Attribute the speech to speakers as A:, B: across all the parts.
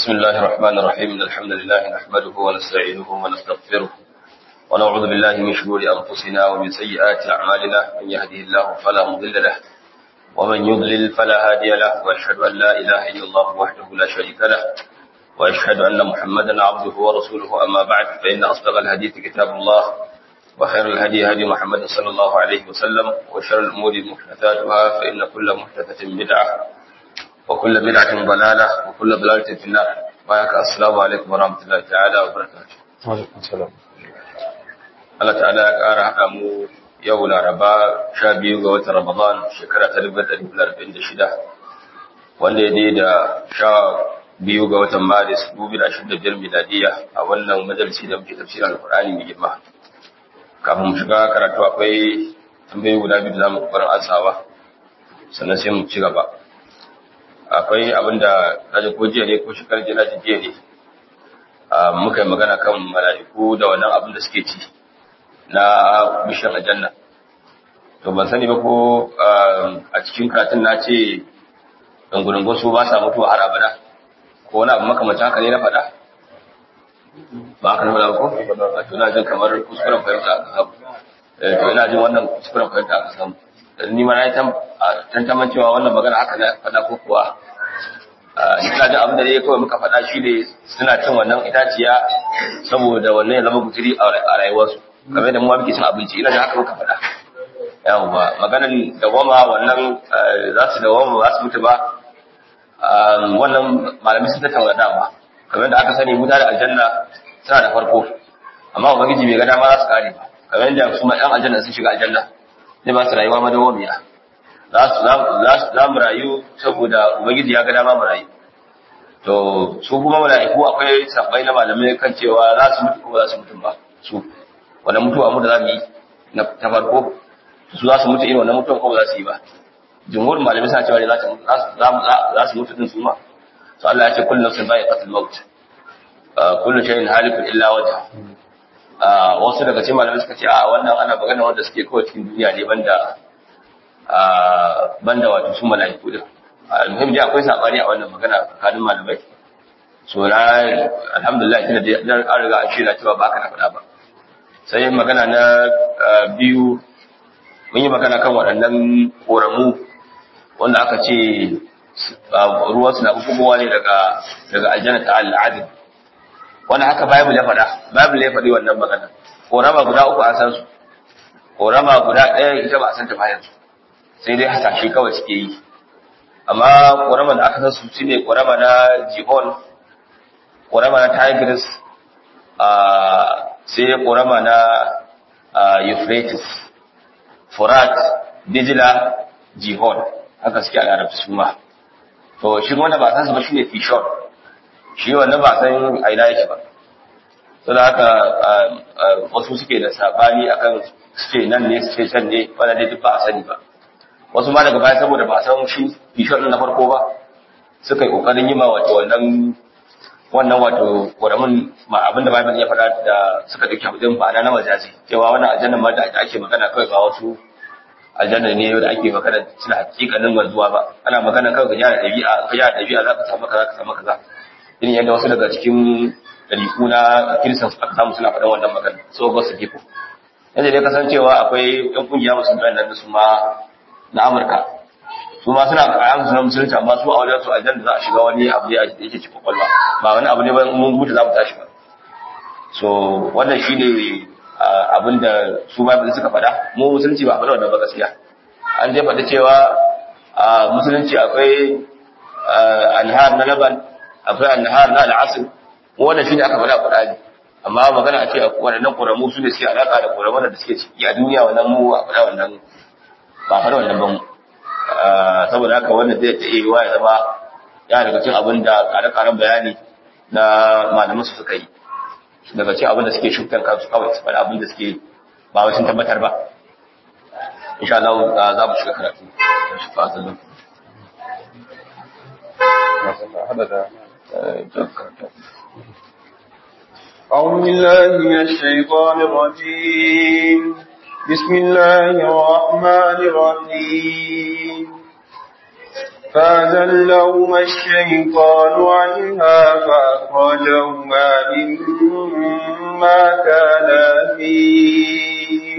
A: بسم الله الرحمن الرحيم إن الحمد لله نحمده ونستعينه ونستغفره ونعوذ بالله من شرور أنفسنا ومن سيئات أعمالنا من يهده الله فلا مضل له ومن يضلل فلا هادي له وأشهد أن لا إله إلا الله وحده لا شريك له وأشهد أن محمدا عبده ورسوله أما بعد فإن أصدق الحديث كتاب الله وخير الهدي هدي محمد صلى الله عليه وسلم وشر الأمور محدثاتها فإن كل محدثة بدعة وكل بدعة ضلالة وكل ضلالة في النار بارك السلام عليكم ورحمة الله تعالى وبركاته
B: Alaikum salam.
A: Allah ta'ala ya ƙara haɗa mu yau laraba sha biyu ga watan Ramadan shekara ta dubu ɗari biyar arba'in da shida wanda ya dai da sha biyu ga watan Maris dubu da ashirin da biyar miladiya a wannan majalisi da muke tafsirin Alƙur'ani mai girma. Kafin mu shiga karatu akwai tambayoyi guda biyu da za mu ƙoƙarin ansawa sannan sai mu ci gaba. Akwai abin da kaji ko jiya ne ko shekarar jiya na jiya ne muka yi magana kan mala'iku da wannan abin da suke ci. na bishiyar aljanna to ban sani ba ko a cikin karatun na ce dangurungun su ba sa mutuwa har abada ko wani abu makamacin haka ne na faɗa ba haka na faɗa ko a to na jin kamar kuskuren fahimta aka samu to ina jin wannan kuskuren fahimta aka samu ni ma na yi tantaman cewa wannan magana haka na faɗa ko kuwa ina jin abin da ne kawai muka faɗa shi ne suna cin wannan itaciya saboda wannan ya zama guturi a rayuwarsu game da mu muke cin abinci ina da haka muka faɗa yawa maganan dawama wannan za su dawama ba su mutu ba wannan malami sun tattauna dama kamar da aka sani mutane aljanna suna da farko amma ubangiji bai ga dama za su kare ba kamar yadda su ma ɗan aljanna sun shiga aljanna zai ba su rayuwa madawamiya za mu rayu saboda ubangiji ya ga dama mu rayu to su kuma mala'iku akwai sabbai na malamai kan cewa za su mutu ko ba za su mutu ba su wanda mutuwa mu da za mu yi na ta farko su za su mutu irin wannan mutuwan ko ba za su yi ba jumhur malamai suna cewa za su mutu din su ma to Allah ya ce kullu nafsin za'iqatul maut kullu shay'in halikun illa wajha wasu daga cikin malamai suka ce a wannan ana magana wanda suke kawai cikin duniya ne banda banda wato su mala'iku din almuhim dai akwai sabani a wannan magana tsakanin malamai so na alhamdulillah tunda da an riga an shirya cewa ba ka na faɗa ba sai magana na biyu mun yi magana kan waɗannan ƙoramu wanda aka ce ruwan suna bugowa ne daga daga aljanna ta al'adin wanda haka bible ya faɗa bible ya faɗi wannan magana ƙorama guda uku an san su ƙorama guda ɗaya ita ba a san ta bayan su sai dai hasashe kawai suke yi amma ƙorama da aka san su shine ƙorama na jihon ƙorama na tigris sai ƙorama na euphrates furat dijila jihon haka suke a larabci su ma to shi wanda ba san su ba shi ne fishon shi wannan ba san aina yake ba sau da haka wasu suke da sabani akan suke nan ne suke can ne wanda dai duk ba a sani ba wasu ma daga baya saboda ba san shi fishon na farko ba suka yi ƙoƙarin yi ma wato wannan wannan wato ƙoramin ma abinda Bible ya faɗa da suka dauki abin ba na majazi cewa wannan aljanna ma da ake magana kawai ba wasu aljanna ne da ake magana suna hakikanin wanzuwa ba ana magana kawai ga yara ɗabi'a ka yara ɗabi'a za ka samu kaza ka samu kaza irin yadda wasu daga cikin ɗariƙu na kiristan aka samu suna faɗan wannan magana so ba su gifo yadda dai kasancewa akwai ɗan ƙungiya musulmai nan su ma na Amurka su ma suna kayan su na musulunci amma su a wajen su aljanna za a shiga wani abu ne a yake cikin kwakwalwa ba wani abu ne ba mun mutu za mu tashi ba so wannan shine abin da su ma suka faɗa mu musulunci ba faɗa wannan ba gaskiya an dai faɗa cewa a musulunci akwai anhar na laban akwai anhar na al'asr mu wannan shine aka faɗa Qur'ani amma magana a ce waɗannan ƙoramu su ne suke alaƙa da ƙoramu da suke ciki a duniya wannan mu a faɗa wannan ba faɗa wannan ba mu saboda haka wannan zai ta iya ya zama ya daga cin abin da kare-karen bayani na malaman su suka yi daga cin abin da suke shukar kansu kawai su faɗi abin da suke ba wai sun tabbatar ba insha Allah za mu shiga karatu fasalin
B: أعوذ بالله من الشيطان الرجيم بسم الله الرحمن الرحيم فأزلهما الشيطان عنها فأخرجهما مما كانا فيه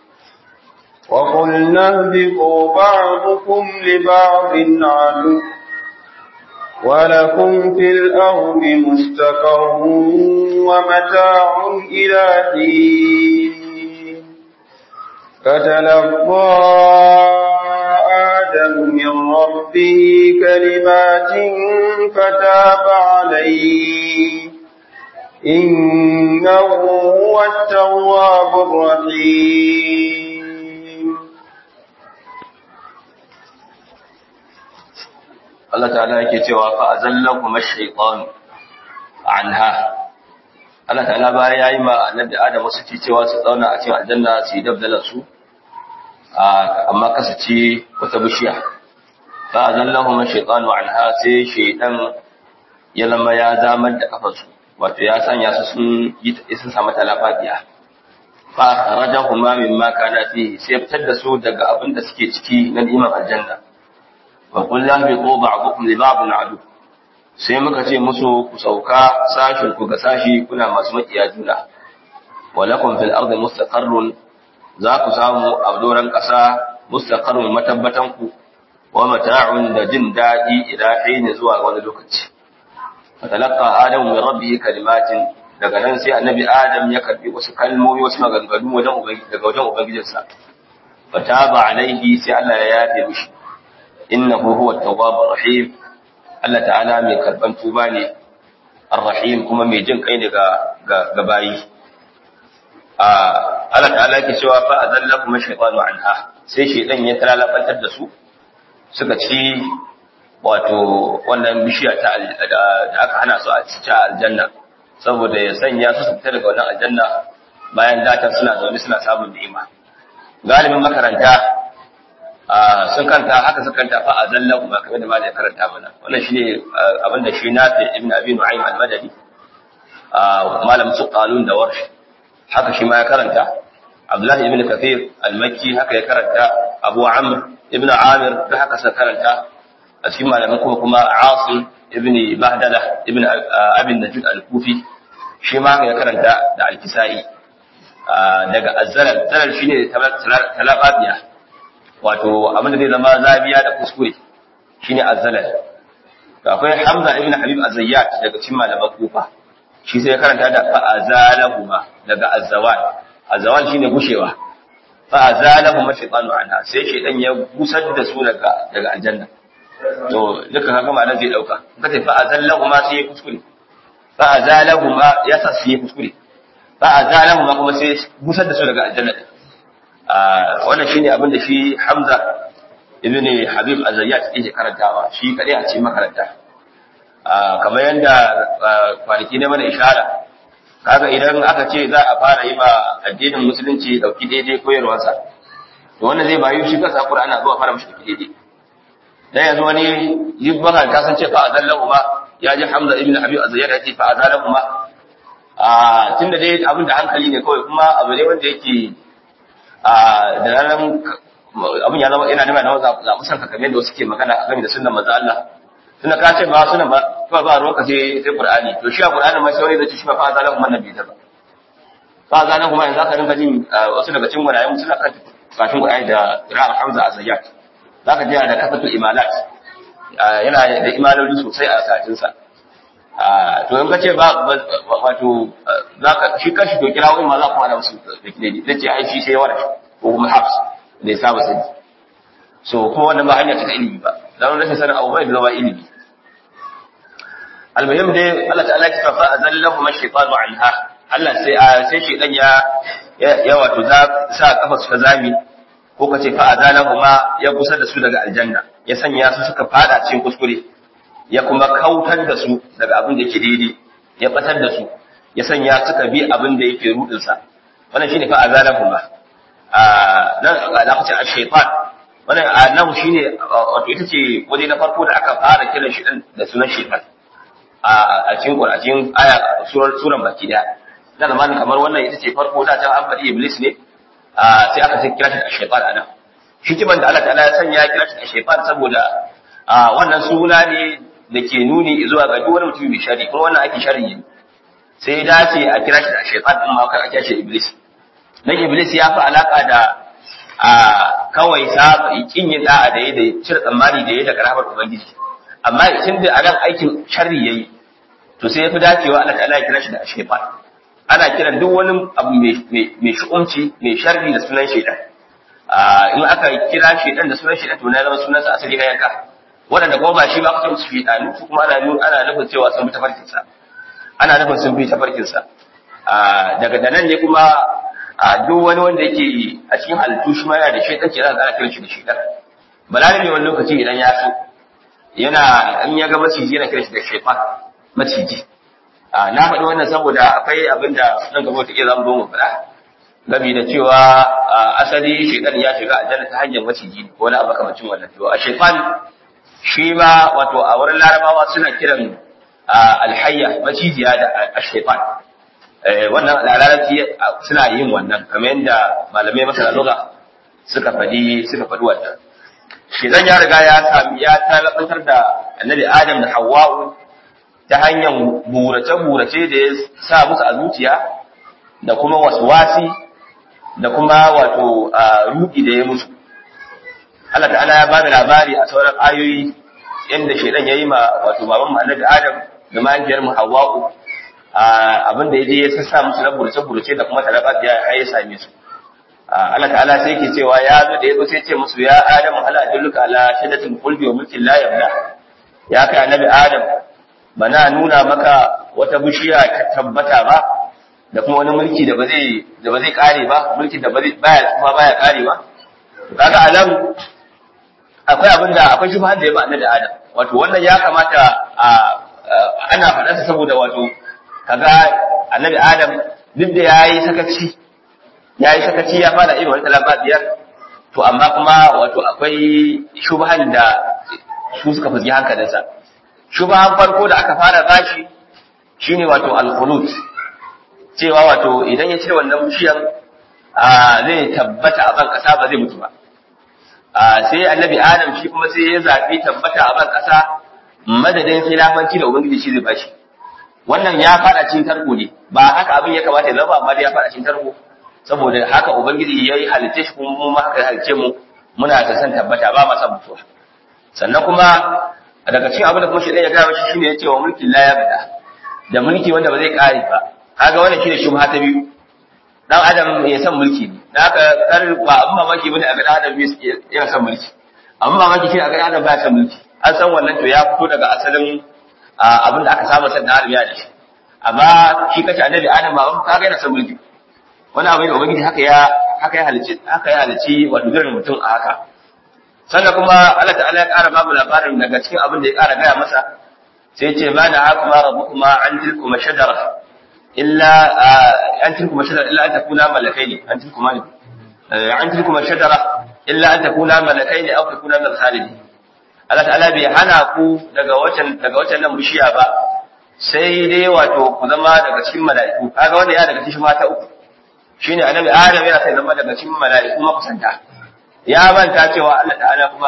B: وقلنا اهبطوا بعضكم لبعض عدو ولكم في الأرض مستقر ومتاع إلى حين فتلقى آدم من ربه كلمات فتاب عليه إنه هو التواب الرحيم
A: Allah ta'ala yake cewa fa azallakum ash-shaytan anha Allah ta'ala bayan yayi ma annabi Adam wasu ci cewa su zauna a cikin aljanna su yi dabdalar su amma kasace wata bishiya fa azallahum ash-shaytan anha sai shaytan ya lama ya zamar da kafarsu wato ya sanya su sun yi sun samu talafafiya fa kharajahuma mimma kana fihi sai fitar da su daga abin da suke ciki na ni'imar aljanna wa qul la bi ba'dukum li ba'din adu sai muka ce musu ku sauka sashin ku ga sashi kuna masu makiya juna wa lakum fil ardi mustaqarrun za ku samu a doran ƙasa mustaqarrun matabbatan ku wa mata'un da jin daɗi ila hini zuwa wani lokaci fatalaqa adamu min rabbihi kalimatin daga nan sai annabi adam ya karbi wasu kalmomi wasu maganganu wajen ubangiji daga wajen ubangijinsa fataba alaihi sai Allah ya yafe mishi innahu huwa at-tawwabur rahim Allah ta'ala mai karban tuba ne ar-rahim kuma mai jin kai ne ga ga bayi a Allah ta'ala yake cewa fa azallakum ash-shaytanu anha sai shaytan ya talalabantar da su suka ci wato wannan bishiya ta da aka hana su a cikin aljanna saboda ya sanya su su fita daga wannan aljanna bayan datan suna zaune suna samun ni'ima galibin makaranta sun kanta haka suka kanta fa azalla kuma kamar da malai karanta mana wannan shine abin da shi nafi ibn abi nu'aym al-madani malam su qalun da warsh haka shi ma ya karanta abdullah ibn kathir al-makki haka ya karanta abu amr ibn amir da haka suka karanta a cikin malaman kuma kuma asim ibn bahdala ibn abin najud al-kufi shi ma ya karanta da al-kisai daga azzalal zalal shine talababiya wato abin da zai zama zabiya da kuskure shine azzalal to akwai hamza ibn habib azayyat daga cikin malaman kufa shi sai ya karanta da fa azalahuma daga azzawal azzawal shine gushewa fa azalahuma shaytanu anha sai shaytan ya gusar da su daga daga aljanna to duka kaga ma'anar zai dauka kace fa azallahuma sai ya kuskure fa azalahuma ya sa sai ya kuskure fa azalahuma kuma sai gusar da su daga aljanna wannan shine abin da shi Hamza ibn Habib Azayyat yake karantawa shi kadai a cikin makaranta kamar yanda kwanaki ne mana ishara kaga idan aka ce za a fara yi ba addinin musulunci dauki daidai koyarwarsa to wannan zai bayu shi kansa Qur'ani zuwa fara mishi dauki daidai dan yanzu wani yibban ta san ce fa azallahu ma ya ji Hamza ibn Habib Azayyat ya ce fa azallahu ma a tunda dai abin da hankali ne kawai kuma abu ne wanda yake da ranar abin ya zama ina nema na zaɓi san kamar da wasu ke magana a game da sunan maza Allah tunda ka ce ba sunan ba kawai ba ruwanka sai sai Qur'ani to shi a Qur'ani mai saurayi da shi ba fa zalan kuma nabi ta ba fa zalan kuma yanzu aka rinka jin wasu daga cikin gwanayen suna kan kafin Qur'ani da Qira'at Hamza Azayyat zaka ji da kafatul imalat yana da imaloli sosai a katin sa to in ka ce ba wato zaka shi kashi to kira wani ma za ku hada musu da kide da ce ai shi sai wara ko kuma hafs da ya saba sani so kuma wannan ba hanya ta ilimi ba dan rashin sanin abu bai zama ilimi almuhim dai Allah ta'ala ya fa azallahu mashaytanu anha Allah sai sai shedan ya ya wato za sa kafa su ta zami ko kace fa azalahu ma ya kusa da su daga aljanna ya sanya su suka fada cikin kuskure ya kuma kautar da su daga abin da yake daidai ya batar da su ya sanya suka bi abin da yake rudin sa wannan shine fa azalahu ma a nan alaqati ash-shaytan wannan nan shine wato ita ce waje na farko da aka fara kiran shi da sunan shaytan a cikin Qur'anin aya surar suran baki daya da zamanin kamar wannan ita ce farko da ta an faɗi iblis ne sai aka sai kira shi da shaytan anan hikiman da Allah ta'ala ya sanya ya kira shi da shaytan saboda a wannan suna ne da ke nuni zuwa ga duk wani mutum mai shari kuma wannan ake shari ne sai dace a kira shi da shaytan din ma kar a kira shi iblis dan iblis ya fi alaka da a kawai sa kin yin da'a da yayi da cire tsammani da yayi da karamar ubangiji amma tun da anan aikin sharri yayi to sai ya fi dacewa Allah ta'ala ya kira shi da shaytan ana kiran duk wani abu mai shu'umci mai sharri da sunan shaidan in aka kira shaidan da sunan shaidan to na zama sunansa asali na yanka waɗanda kuma ba shi ba kusa su shaidanu su kuma ana ana nufin cewa sun bi tafarkinsa ana nufin sun bi tafarkinsa daga da nan ne kuma duk wani wanda yake a cikin halittu shi ma yana da shaidan ke zaka ana kiran shi da shaidan balarabe wani lokaci idan ya so yana in ya ga maciji yana kiran shi da shaitan maciji na faɗi wannan saboda akwai abin da nan gaba ta iya zama zo mu faɗa gami da cewa asali shaitan ya shiga aljanna ta hanyar maciji ko wani abu kamacin wannan to a shaitan shi ma wato a wurin larabawa suna kiran alhayya macijiya da ashaitan wannan larabci suna yin wannan kamar yadda malamai masana lugha suka faɗi suka faɗi wannan shaitan ya riga ya sami ya talabantar da annabi adam da hawwa'u ta hanyar burace-burace da ya sa musu a zuciya da kuma waswasi da kuma wato ruɗi da ya musu. Allah ta'ala ya bada labari a sauran ayoyi yadda shaidan ya yi ma wato baban mu annabi Adam da mahaifiyar mu Hawwa'u abin da ya je ya sassa musu na burace-burace da kuma talaba da ya same su. Allah ta'ala sai yake cewa ya zo da ya zo sai ce musu ya Adam hal adulluka ala shaddatil qulbi wa mulkin la yabla ya kai annabi Adam bana nuna maka wata bishiya ta tabbata ba da kuma wani mulki da ba zai da ba zai kare ba mulki da ba zai baya kuma baya kare ba kaga alam akwai abin da akwai shubhan da ya ba annabi Adam wato wannan ya kamata a ana faɗa sa saboda wato kaga annabi Adam duk da yayi sakaci yayi sakaci ya fara irin wannan talaba biyar to amma kuma wato akwai shubhan da su suka fuski hankalinsa shubhan farko da aka fara bashi shine wato al-khulud cewa wato idan ya cire wannan bishiyan zai tabbata a ban kasa ba zai mutu ba sai annabi adam shi kuma sai ya zabi tabbata a ban kasa madadin khilafanci da ubangiji shi zai bashi wannan ya fada cikin tarko ne ba haka abin ya kamata ya zama amma ya fada cikin tarko saboda haka ubangiji ya yi halice shi kuma mu haka ya halice mu muna ta san tabbata ba ma san mutuwa sannan kuma daga cikin abin da kuma shi ya gaya shi shine ya ce wa mulkin la ya bada da mulki wanda ba zai kare ba kaga wannan shine shubha ta biyu dan adam ya san mulki ne dan haka kar ba abin mamaki bane a ga dan adam ya san mulki amma mamaki shine a ga dan adam ba san mulki an san wannan to ya fito daga asalin abin da aka samu san da adam ya da shi amma shi kace annabi adam ba kaga yana san mulki wani abu da ubangiji haka ya haka ya halici haka ya halici wato girin mutum a haka sannan kuma Allah ta'ala ya ƙara babu labarin daga cikin abin da ya ƙara gaya masa sai ce ma na haka ma rabbukuma an tilkuma shajara illa an tilkuma shajara illa an takuna malakaini an tilkuma ne an tilkuma shajara illa an takuna malakaini aw takuna min khalidi Allah ta'ala bai hana ku daga wacan daga wacan nan bishiya ba sai dai wato ku zama daga cikin mala'iku kaga wanda ya daga cikin mata uku shine annabi Adam yana sai zama daga cikin mala'iku makusanta ya manta cewa Allah ta'ala kuma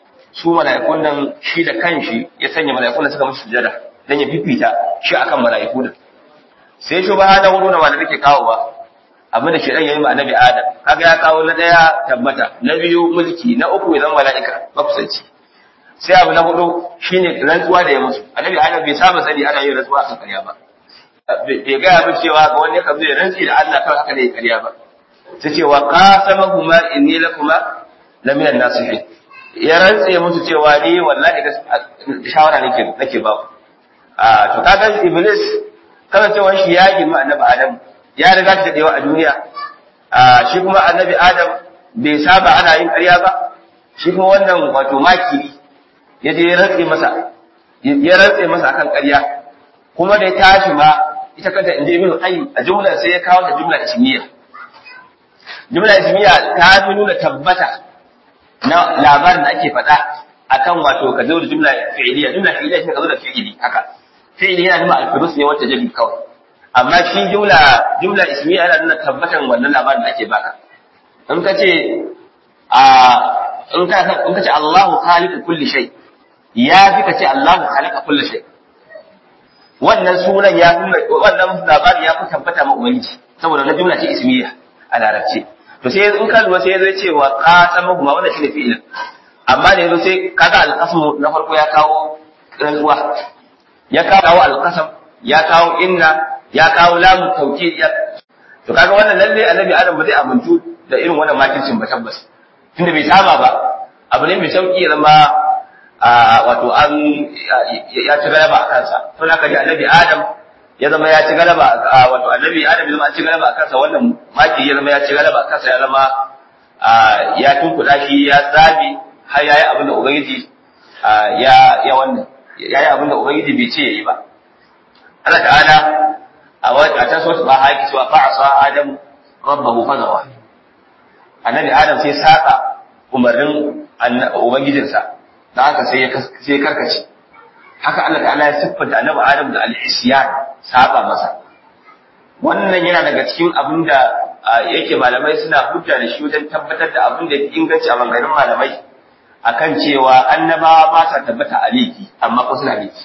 A: su mala'ikun nan shi da kanshi ya sanya mala'ikun da suka musu sujada dan ya fifita shi akan mala'iku din sai shi ba da wuri wanda nake kawo ba abin da shi dan yayi ma annabi Adam kaga ya kawo na daya tabbata na biyu mulki na uku ya zama mala'ika makusanci sai abu na hudu shine rantsuwa da ya musu annabi Adam bai saba sani ana yin rantsuwa akan ƙarya ba bai gaya min cewa ga wani yakan zai rantsi da Allah kawai haka ne ya ƙarya ba sai ce wa qasamahuma inni lakuma laminan nasihin ya rantse musu cewa ni wallahi da shawara nake nake ba ku a to kaga iblis kana cewa shi ya girma annabi adam ya riga shi dadewa a duniya a shi kuma annabi adam bai saba ana yin ƙarya ba shi kuma wannan wato maki ya je ya rantse masa ya rantse masa akan ƙarya kuma da ya tashi ma ita kanta inda ibn qayyim a jumla sai ya kawo ta jumla ismiya jumla ismiya ta fi nuna tabbata na labarin da ake faɗa akan wato ka zo da jumla fi'iliya jumla fi'iliya shi ka zo da fi'ili haka fi'ili yana nuna alfirus ne wata jabi kawai amma shi jumla jumla ismiya yana nuna tabbatan wannan labarin da ake baka in ka ce a in ka in ka ce Allahu khaliqu kulli shay ya fi ka ce Allahu khalaqa kulli shay wannan sunan ya fi wannan labari ya fi tabbata ma ubangiji saboda wannan jumla ce ismiya a larabci to sai in ka lura sai zai ce wa qasamahu ma wannan shine fi'il amma da yazo sai kaga al-qasmu na farko ya kawo rantsuwa ya kawo al-qasam ya kawo inna ya kawo lamu tawkid ya to kaga wannan lalle annabi adam ba zai amintu da irin wannan makircin ba tabbas tunda bai saba ba abu ne mai sauki ya zama wato an ya ci galaba a kansa to na kaji annabi adam ya zama ya ci galaba wato annabi adam ya zama an ci galaba a kansa wannan maki ya zama ya ci galaba a kansa ya zama ya tunkuɗa shi ya tsabi har yayi abin da ubangiji ya ya wannan yayi abin da ubangiji bai ce yayi ba Allah ta'ala a ta so ba haƙi cewa fa asa adam rabbahu fa zawa annabi adam sai saka umarnin ubangijinsa da haka sai ya sai karkace haka Allah ta'ala ya siffanta annabi adam da al-isyan saba masa wannan yana daga cikin abin da yake malamai suna hujja da shi wajen tabbatar da abin da ya inganci a maganganun malamai akan cewa annabawa ba sa tabbata a laifi amma ko suna laifi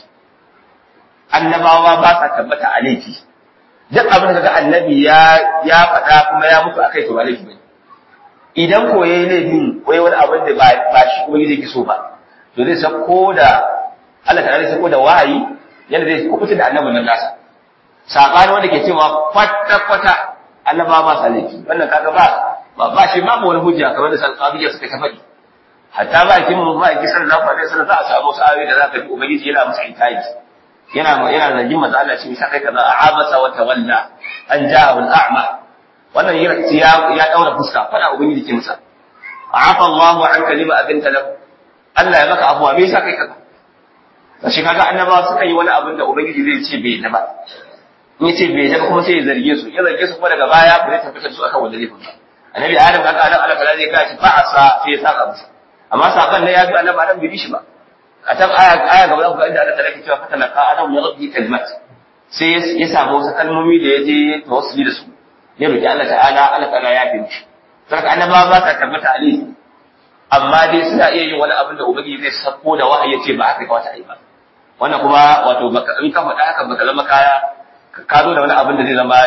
A: annabawa ba sa tabbata a laifi duk abin da kaga annabi ya ya faɗa kuma ya mutu akai to ba laifi bane idan ko yayi laifin ko wani abin da ba ba shi kuma yake so ba to zai sako da Allah ta zai sako da wahayi yanda zai kubuta da annabin nan nasa sabani wanda ke cewa kwata kwata annabawa ba sa laifi wannan kaga ba ba ba shi babu wani hujja kamar da salqabiyya suka ta faɗi hatta ba kin mu ba ki sallallahu alaihi wasallam za a samu sa'awi da zaka ji ubangiji yana musu intaji yana yana zargin manzo Allah ce sai kai kaza abasa wa tawalla an ja'ahu al-a'ma wannan ya ya daura fuska fada ubangiji ke masa afa Allahu an kalima abinta lahu Allah ya maka afuwa me yasa kai kaza to shi kaga annabawa suka yi wani abin da ubangiji zai ce bai da ba in yace bai da kuma sai ya zarge su ya zarge su kuma daga baya ba zai tabbatar su akan wanda laifin ba annabi adam kaga adam Allah kaza zai kashi fa asa sai ya saka musu amma saban ne ya bi annabi adam bai bi shi ba a tab aya aya gaba ku inda Allah ta rake cewa fatana ka adam ya rabbi kalimat sai ya samu wasu kalmomi da ya je tawassuli da su ya roki Allah ta'ala Allah ta'ala ya bi mishi saka annabawa ba ka tabbata alaihi amma dai suna iya yin wani abin da ubangiji zai sako da wahayi ya ce ba haka kawata a yi ba wannan kuma wato baka in ka faɗa haka baka zama kaya ka zo da wani abin da zai zama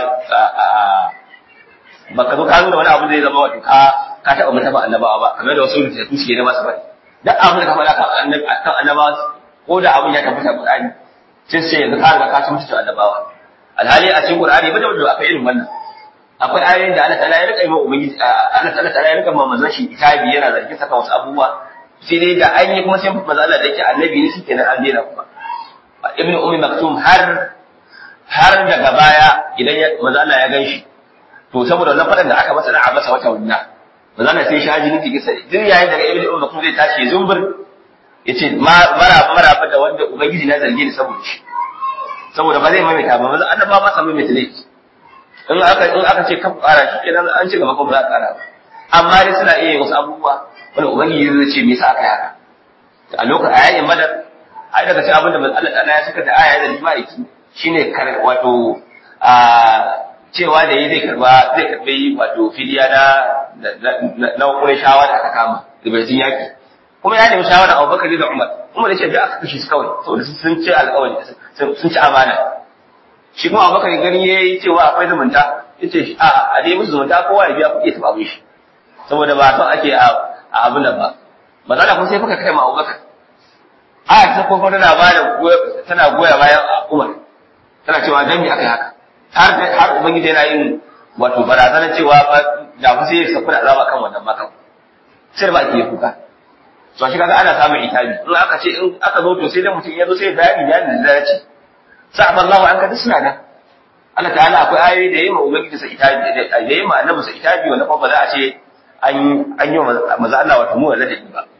A: baka zo ka zo da wani abin da zai zama wato ka ka taɓa mutaba annabawa ba kamar da wasu rubutu suke ne masu bari duk abin da ka faɗa kan annabawa ko da abin ya tabbata Qur'ani sai sai yanzu ka riga ka ci mutunta annabawa alhali a cikin Qur'ani ba da wanda akwai irin wannan akwai ayoyin da Allah ta'ala ya rika yi ma ubangiji Allah ta'ala ya rika ma manzon shi itabi yana zargin saka wasu abubuwa sai dai da an yi kuma sai manzo Allah da yake annabi ne shikenan an daina kuma ibn ummi maktum har har daga baya idan manzo Allah ya ganshi to saboda wannan fadan da aka masa da abasa wata wannan manzo Allah sai shaji nufi kisa duk yayin daga ibn ummi maktum zai tashi zumbur yace mara mara da wanda ubangiji na zarge ni saboda shi saboda ba zai maimaita ba manzo Allah ba ma sa maimaita laifi in aka in aka ce kan ƙara shi kenan an ci gaba ko ba za a ƙara ba amma dai suna iya wasu abubuwa wanda ubangiji zai ce me yasa aka yi haka a lokacin a yayin madar ai daga cikin abin da Allah ta'ala ya saka da aya da jima'iki shine kar wato a cewa da yi zai karba zai karbi wato fidiya na na kuma shawara aka kama da bai yaki kuma ya nemi shawara Abu Bakar da Umar Umar ya ce da aka kashe su kawai saboda sun ci alƙawari sun ci amana shi kuma Abu Bakar gani yayi cewa akwai zumunta yace a a dai musu zumunta kowa ya biya kuɗi ta babu shi saboda ba son ake a abin nan ba matsala kuma sai fuka kai ma Abubakar aya ta ko tana ba da tana goya bayan Umar tana cewa dan me aka yi haka har har ubangiji yana yin wato barazanar cewa da fa sai ya saku da azaba kan wannan makan sai ba ke kuka to shi kaga ana samun itabi in aka ce in aka zo to sai da mutum ya zo sai bayani bayani da ya ce sa'aba Allah an ka duk suna nan Allah ta'ala akwai ayoyi da yayi ma ubangiji sa itabi da yayi ma annabi sa itabi wanda ba za a ce an an yi maza Allah wato mu ladabi ba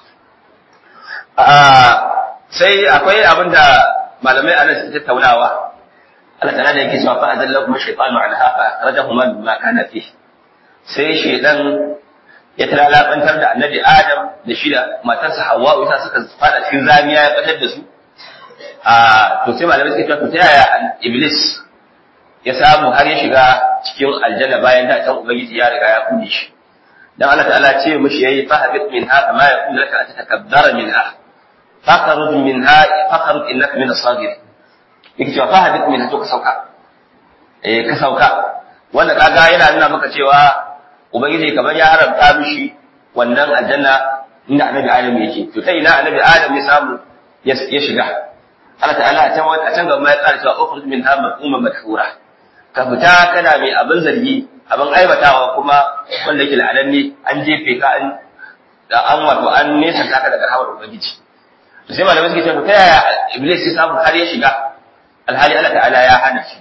A: sai akwai abin da malamai a nan suke tattaunawa Allah ta'ala da yake cewa fa adallahu ma shaytanu anha fa akhrajahu man ma kana fi sai shaydan ya talalabantar da annabi Adam da shi da matarsa Hawwa ita suka fada cikin zamiya ya batar da su a to sai malamai suke cewa to ta yaya iblis ya samu har ya shiga cikin aljanna bayan da can ubangiji ya riga ya kunne shi dan Allah ta'ala ce mishi yayi fa habit minha ma yakun laka an tatakabbara minha fakharuj minha fakharuj innaka min as-sagirin yake cewa fa hadith min to ka sauka eh ka sauka wanda kaga yana nuna maka cewa ubangiji kamar ya haramta mishi wannan aljanna inda annabi adam yake to ta ina annabi adam ya samu ya shiga Allah ta'ala a can a can gaba ya ƙara cewa ukhruj min hamma umma madhura ka fita kana mai abin zargi abin aibatawa kuma wanda yake la'ananne an jefe ka an da an wato an nesa ka daga hawar ubangiji to sai malamai suke cewa ta yaya iblis ya samu har ya shiga alhali Allah ta'ala ya hana shi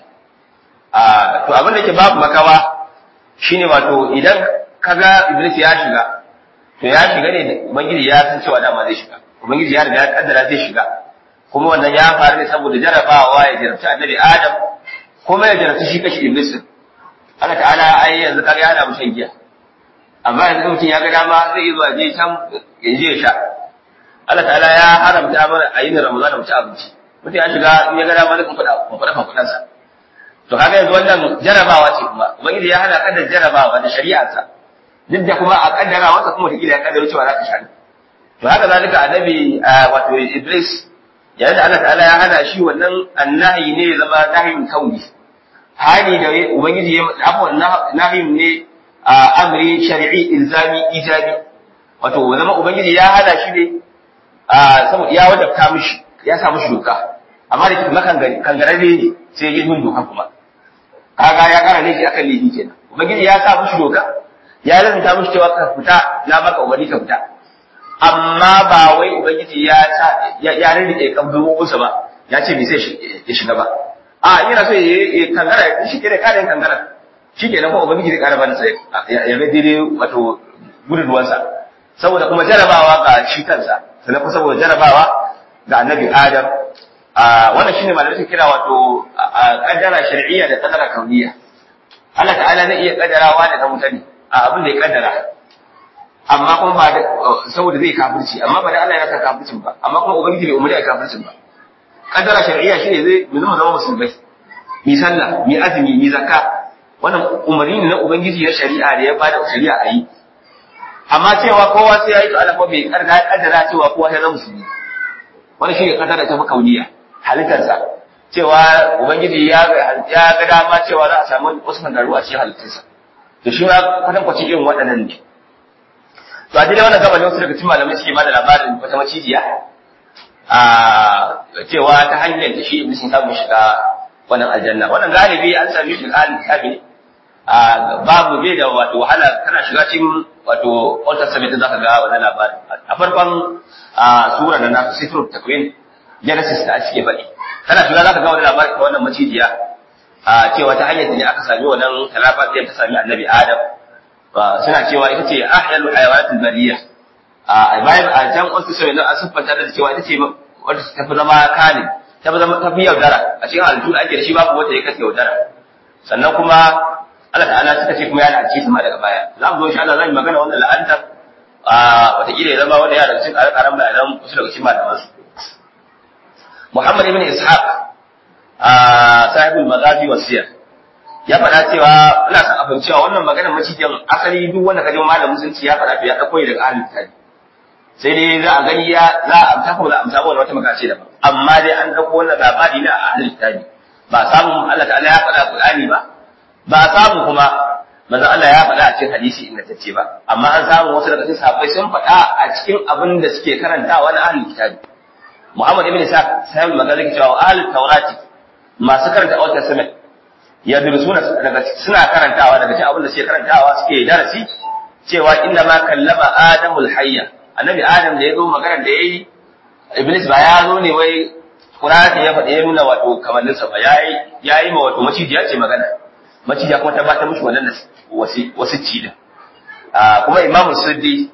A: a to abin da yake babu makawa shine wato idan kaga iblis ya shiga to ya shiga ne ubangiji ya san cewa dama zai shiga ubangiji ya riga ya kaddara zai shiga kuma wannan ya faru ne saboda jarabawa ya jarabci annabi adam kuma ya jarabci shi kashi iblis Allah ta'ala ai yanzu kaga ya hana mu shan giya amma yanzu mutum ya ga dama zai yi zuwa je can ya je ya sha Allah ta'ala ya haramta mana a yin Ramadan mu ci abinci mutum ya shiga in ya ga dama zai kumfada kumfada kumfadan sa to kaga yanzu wannan jarabawa ce kuma ubangiji ya hana kada jarabawa da shari'arsa duk da kuma a kaddara wasa kuma ta ya kaddara cewa za ka sha to haka zalika annabi wato Iblis yayin da Allah ta'ala ya hana shi wannan annahi ne zama nahin kauni hani da ubangiji ya afwan nahin ne amri shar'i ilzami ijabi wato zama ubangiji ya hana shi ne saboda ya wajabta mishi ya sa mishi doka amma da kuma kangararre ne sai ya bin doka kuma kaga ya kara ne shi akan laifi kenan ubangiji ya sa mishi doka ya lalata mishi cewa ka fita na maka umarni ka fita amma ba wai ubangiji ya sa ya rike kabdubinsa ba ya ce bai sai ya shiga ba a yana so ya kangara shi ke da kare kangara shi ke nan kuma ubangiji zai kara bani sai ya ga daidai wato gudunwansa saboda kuma jarabawa ga shi kansa sannan kuma saboda jarabawa ga annabi adam wannan shine malamai suke kira wato kaddara shar'iyya da kaddara kauniyya Allah ta'ala zai iya kaddarawa da mutane a abin da ya kaddara amma kuma ba da saboda zai kafirci amma ba da Allah ya san kafircin ba amma kuma ubangiji bai umarni a kafircin ba kaddara shar'iyya shine zai mu zama zama musulmai mi sallah mi azumi mi zakka wannan umarni ne na ubangiji na shari'a da ya bada shari'a a yi amma cewa kowa sai ya yi to Allah bai karga kaddara cewa kowa ya zama musulmi wannan shine kaddara ta makauniya halittarsa cewa ubangiji ya ya ga dama cewa za a samu wasu kangaru a cikin halittarsa to shi ma kwatankwacin irin waɗannan ne to a daidai wannan gaba ne wasu daga cikin malamai suke bada labarin wata macijiya a cewa ta hanyar da shi iblis sun samu shiga wannan aljanna wannan galibi an sami shi alin kitabi ne a babu bai da wato wahala kana shiga cikin wato Old Testament din zaka ga wannan labarin a farkon sura da nasu sifrul takwin Genesis da ake faɗi kana shiga zaka ga wannan labarin wannan macijiya a cewa ta hanyar da ne aka sami wannan talafa ta sami annabi Adam suna cewa ita ce ahyalu hayawanatul bariya a bayan a can wasu sai na asufanta da cewa ita ce wanda ta fi zama kanin ta fi zama ta fi yaudara a cikin halittu da ake da shi babu wanda ya kashe yaudara sannan kuma Allah ta'ala suka ce kuma ya la'anci sama daga baya za mu zo insha Allah zan yi magana wannan la'antar a wataƙila ya zama wanda ya daga cikin ƙarƙaran bayanan wasu daga cikin malaman su Muhammad ibn Ishaq a sahibul maghazi wasiyar ya faɗa cewa ina son a fahimci cewa wannan maganar macijin asali duk wanda kaje malamin musulunci ya faɗa to ya ɗauko daga ahlul kitabi sai dai za a gani ya za a amsa ko za a amsa wannan wata magana ce daban amma dai an ɗauko wannan labari na ahlul kitabi ba samun Allah ta'ala ya faɗa Qur'ani ba ba samu kuma manzon Allah ya faɗa a cikin hadisi ingantacce ba amma an samu wasu daga cikin sahabbai sun faɗa a cikin abin da suke karantawa na ahlul kitabi Muhammad ibn Isa sahibul magana cewa ahlul taurati masu karanta Old Testament ya suna daga suna karantawa daga cikin abin da suke karantawa suke darasi cewa inna ma kallama adamul hayya annabi adam da ya zo magana da yayi iblis ba ya zo ne wai qur'ani ya faɗi ya nuna wato kamannin sa ba yayi yayi ma wato macijiya ce magana macijiya kuma ta ba ta mushi wannan wasi wasicci din kuma imamu suddi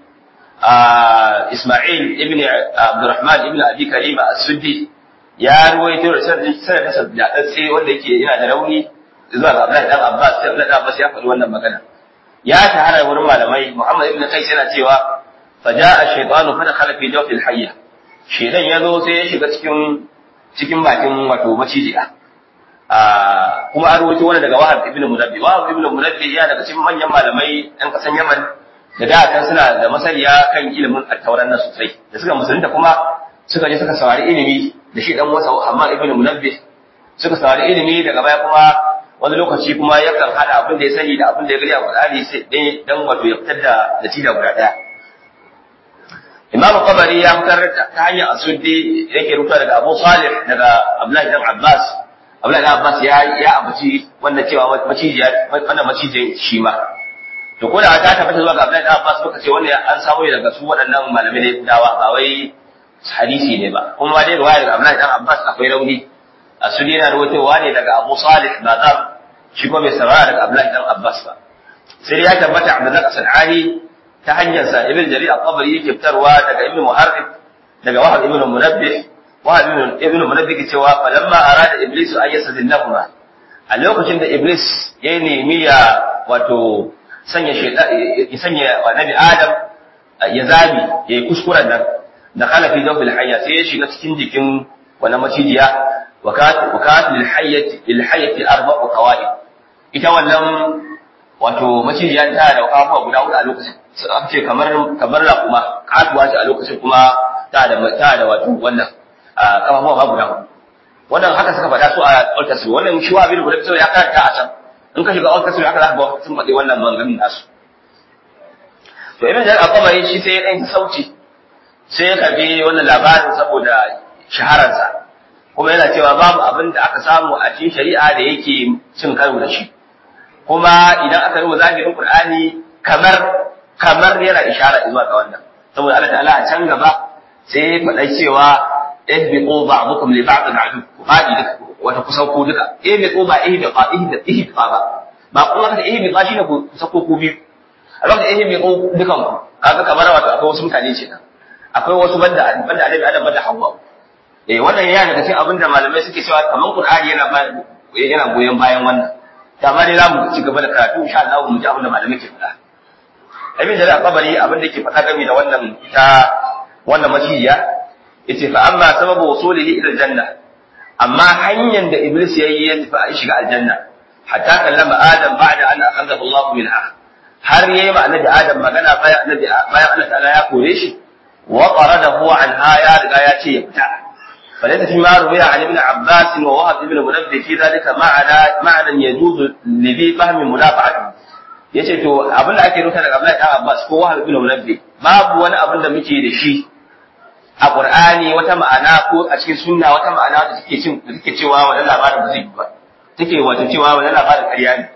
A: isma'il ibn abdurrahman ibn abi karima as-suddi ya ruwaito da sanadin da datse wanda yake yana da rauni zuwa ga Abdullahi dan Abbas sai Abdullahi Abbas ya faɗi wannan magana ya shahara wurin malamai Muhammad ibn Qais yana cewa faja'a shaytanu fa dakhala fi jawfil hayya shedan ya zo sai ya shiga cikin cikin bakin wato macijiya kuma an rawaito wani daga Wahab ibn Munabbi Wahab ibn Munabbi ya daga cikin manyan malamai ɗan ƙasan Yaman da da kan suna da masaniya kan ilimin attauran nan sosai da suka musulunta kuma suka je suka saurari ilimi da shi dan wasa Hamad ibn Munabbih suka saurari ilimi daga baya kuma wani lokaci kuma yakan hada abin da ya sani da abin da ya gani a Qur'ani sai dai dan wato ya fitar da natija guda daya Imam Qabari ya fitar ta hanyar Asuddi yake rubuta daga Abu Salih daga Abdullah ibn Abbas Abdullah ibn Abbas ya ya abuci wanda cewa macijiya wannan macijin shi ma to ko da ta tabbata zuwa ga Abdullah ibn Abbas muka ce wannan an samu daga su waɗannan malamai ne dawa ba wai hadisi ne ba kuma dai riwaya daga Abdullah ibn Abbas akwai rauni Asuddi yana rawaitowa ne daga Abu Salih Bazar shi kuma bai sarara daga Abdullah ibn Abbas ba sai ya tabbata Abdullah As-Sanani ta hanyar sa Ibn Jarir al-Qabri yake fitarwa daga Ibn Muharrib daga Wahab ibn Munabbih Wahab ibn Ibn Munabbih ke cewa falamma arada Iblis an yasadillahuma a lokacin da Iblis ya nemi ya wato sanya shaytan ya sanya annabi Adam ya zabi ya yi kuskuren nan da kala fi dawfil hayya sai ya shiga cikin jikin wannan macijiya wakat wakat lil hayyati lil hayyati arba'u qawaid ita wannan wato macijiya ta da kafafuwa guda hudu a lokacin an ce kamar kamar la kuma katuwa ce a lokacin kuma ta da ta da wato wannan kafafuwa ba guda hudu wannan haka suka faɗa su a Old Testament wannan shi wa bin guda ya karanta a can in ka shiga Old Testament haka za ka ga sun faɗi wannan maganganun nasu to ibn Jarir al-Qabari shi sai ya dan sauci sai ya karbi wannan labarin saboda shahararsa kuma yana cewa babu abin da aka samu a cikin shari'a da yake cin karo da shi kuma idan aka rubuta zahirin Qur'ani kamar kamar yana ishara zuwa ga wannan saboda Allah ta'ala a can gaba sai ya faɗa cewa ihbiqu ba'dukum li ba'd adu ku fadi duka wata kusan ku duka ihbiqu ba ihbiqa ihbiqa ihbiqa ba ba kuma ka ihbiqa shine ku sako ku biyu a lokacin ihbiqu dukan ku kaga kamar wato akwai wasu mutane ce nan akwai wasu banda banda Annabi Adam banda Hawwa eh wannan yana daga cikin abinda malamai suke cewa kaman Qur'ani yana yana goyon bayan wannan da ma dai zamu ci gaba da karatu insha Allah mu ji abin da malamai ke faɗa Ibn Jarir al-Qabari abin da ke faɗa game da wannan ita wannan maciya yace fa amma sababu wusulihi ila janna amma hanyar da Iblis yayi ya tafi a shiga aljanna hatta kallama Adam ba'da an akhadahu Allah minha har yayi ma annabi Adam magana bayan annabi bayan Allah ta'ala ya kore shi wa qaradahu anha ya riga ya ce ya fita فليس فيما روي عن ابن عباس ووهب ابن منبه في ذلك معنى معنى يجوز لذي فهم منافعته yace to abin da ake rubuta daga Abdullahi dan Abbas ko Wahab ibn Munabbi babu wani abin da muke da shi a Qur'ani wata ma'ana ko a cikin sunna wata ma'ana da take cin da take cewa wannan labarin ba zai yi ba take wato cewa wannan labarin ƙarya ne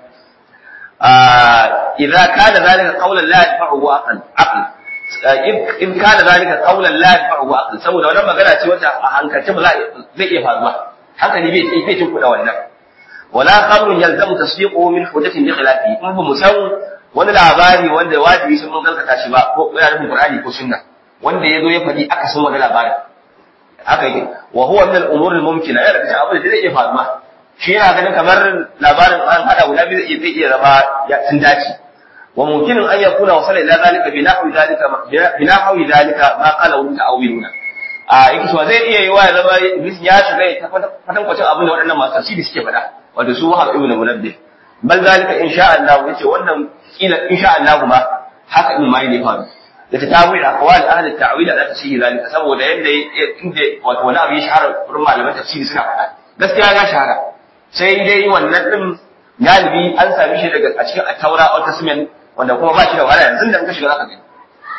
A: idza kana zalika qawlan la yadfa'u aql aql in kana zalika qawlan la yadfa'u aql saboda wannan magana ce wacce a hankalce ba zai iya faruwa hankali bai bai cin kuɗa wannan wala khabrun yalzamu tasdiquhu min hujjatin bi khilafi in ba mu san wani labari wanda wajibi sun mun gaskata shi ba ko yana nufin qur'ani ko sunna wanda yazo ya faɗi aka san wani labari haka yake wa huwa min al-umur al-mumkina yana da abin da zai iya faruwa shi yana ganin kamar labarin an hada guda biyu zai iya zama sun dace وممكن أن يكون وصل إلى ذلك بنحو ذلك بنحو ذلك ما قاله المتأولون a yake cewa zai iya yiwa ya zama iblis ya shiga ya fatan kwacin abin da waɗannan masu tafsiri suke faɗa wato su wahab ibn munabbih bal zalika insha Allah yace wannan kila insha Allah ma haka ibn mai ne faru da ta tawi da aqwal ahli ta'wil da tafsiri zalika saboda yanda inda wato wani abu ya shahara wurin malaman tafsiri suna faɗa gaskiya ya shahara sai dai wannan din galibi an sami shi daga a cikin at-taura old testament wanda kuma ba shi da wahala yanzu da muka shiga zaka gani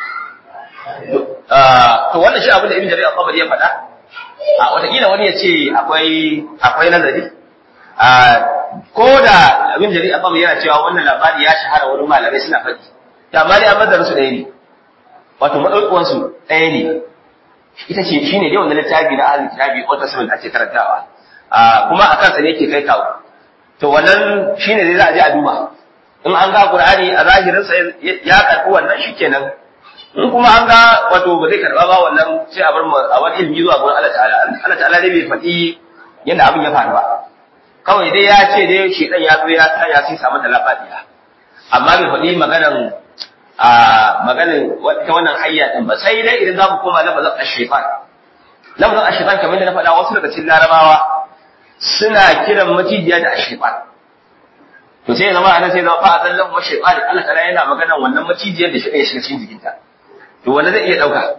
A: to wannan shi abin da ibn jarir al-qabri ya faɗa a wataƙila wani ya ce akwai akwai nazari a ko da ibn jarir al-qabri yana cewa wannan labari ya shahara wurin malamai suna faɗi to amma dai an bazar su ɗaya ne wato madaukuwan su ɗaya ne ita ce shine dai wannan littafi na ahlul kitabi old testament ake karantawa kuma akan sa ne yake kai kawo to wannan shine dai za a je a duba in an ga Qur'ani a zahirin sa ya karbi wannan shikenan in kuma an ga wato ba zai karba ba wannan sai a bar mu a wani ilmi zuwa gurin Allah ta'ala Allah ta'ala dai bai faɗi yadda abin ya faru ba kawai dai ya ce dai shedan ya zo ya sa ya sai samu da lafiya amma bai faɗi maganan a maganin ta wannan hayya din ba sai dai idan za mu koma lafazin ash-shaytan lafazin ash-shaytan kamar da na faɗa wasu daga cikin larabawa suna kiran macijiya da ash-shaytan to sai zama anan sai zama fa azallahu wa shaytan Allah ta'ala yana magana wannan macijiyar da shi ya shiga cikin jikinta to wanda zai iya dauka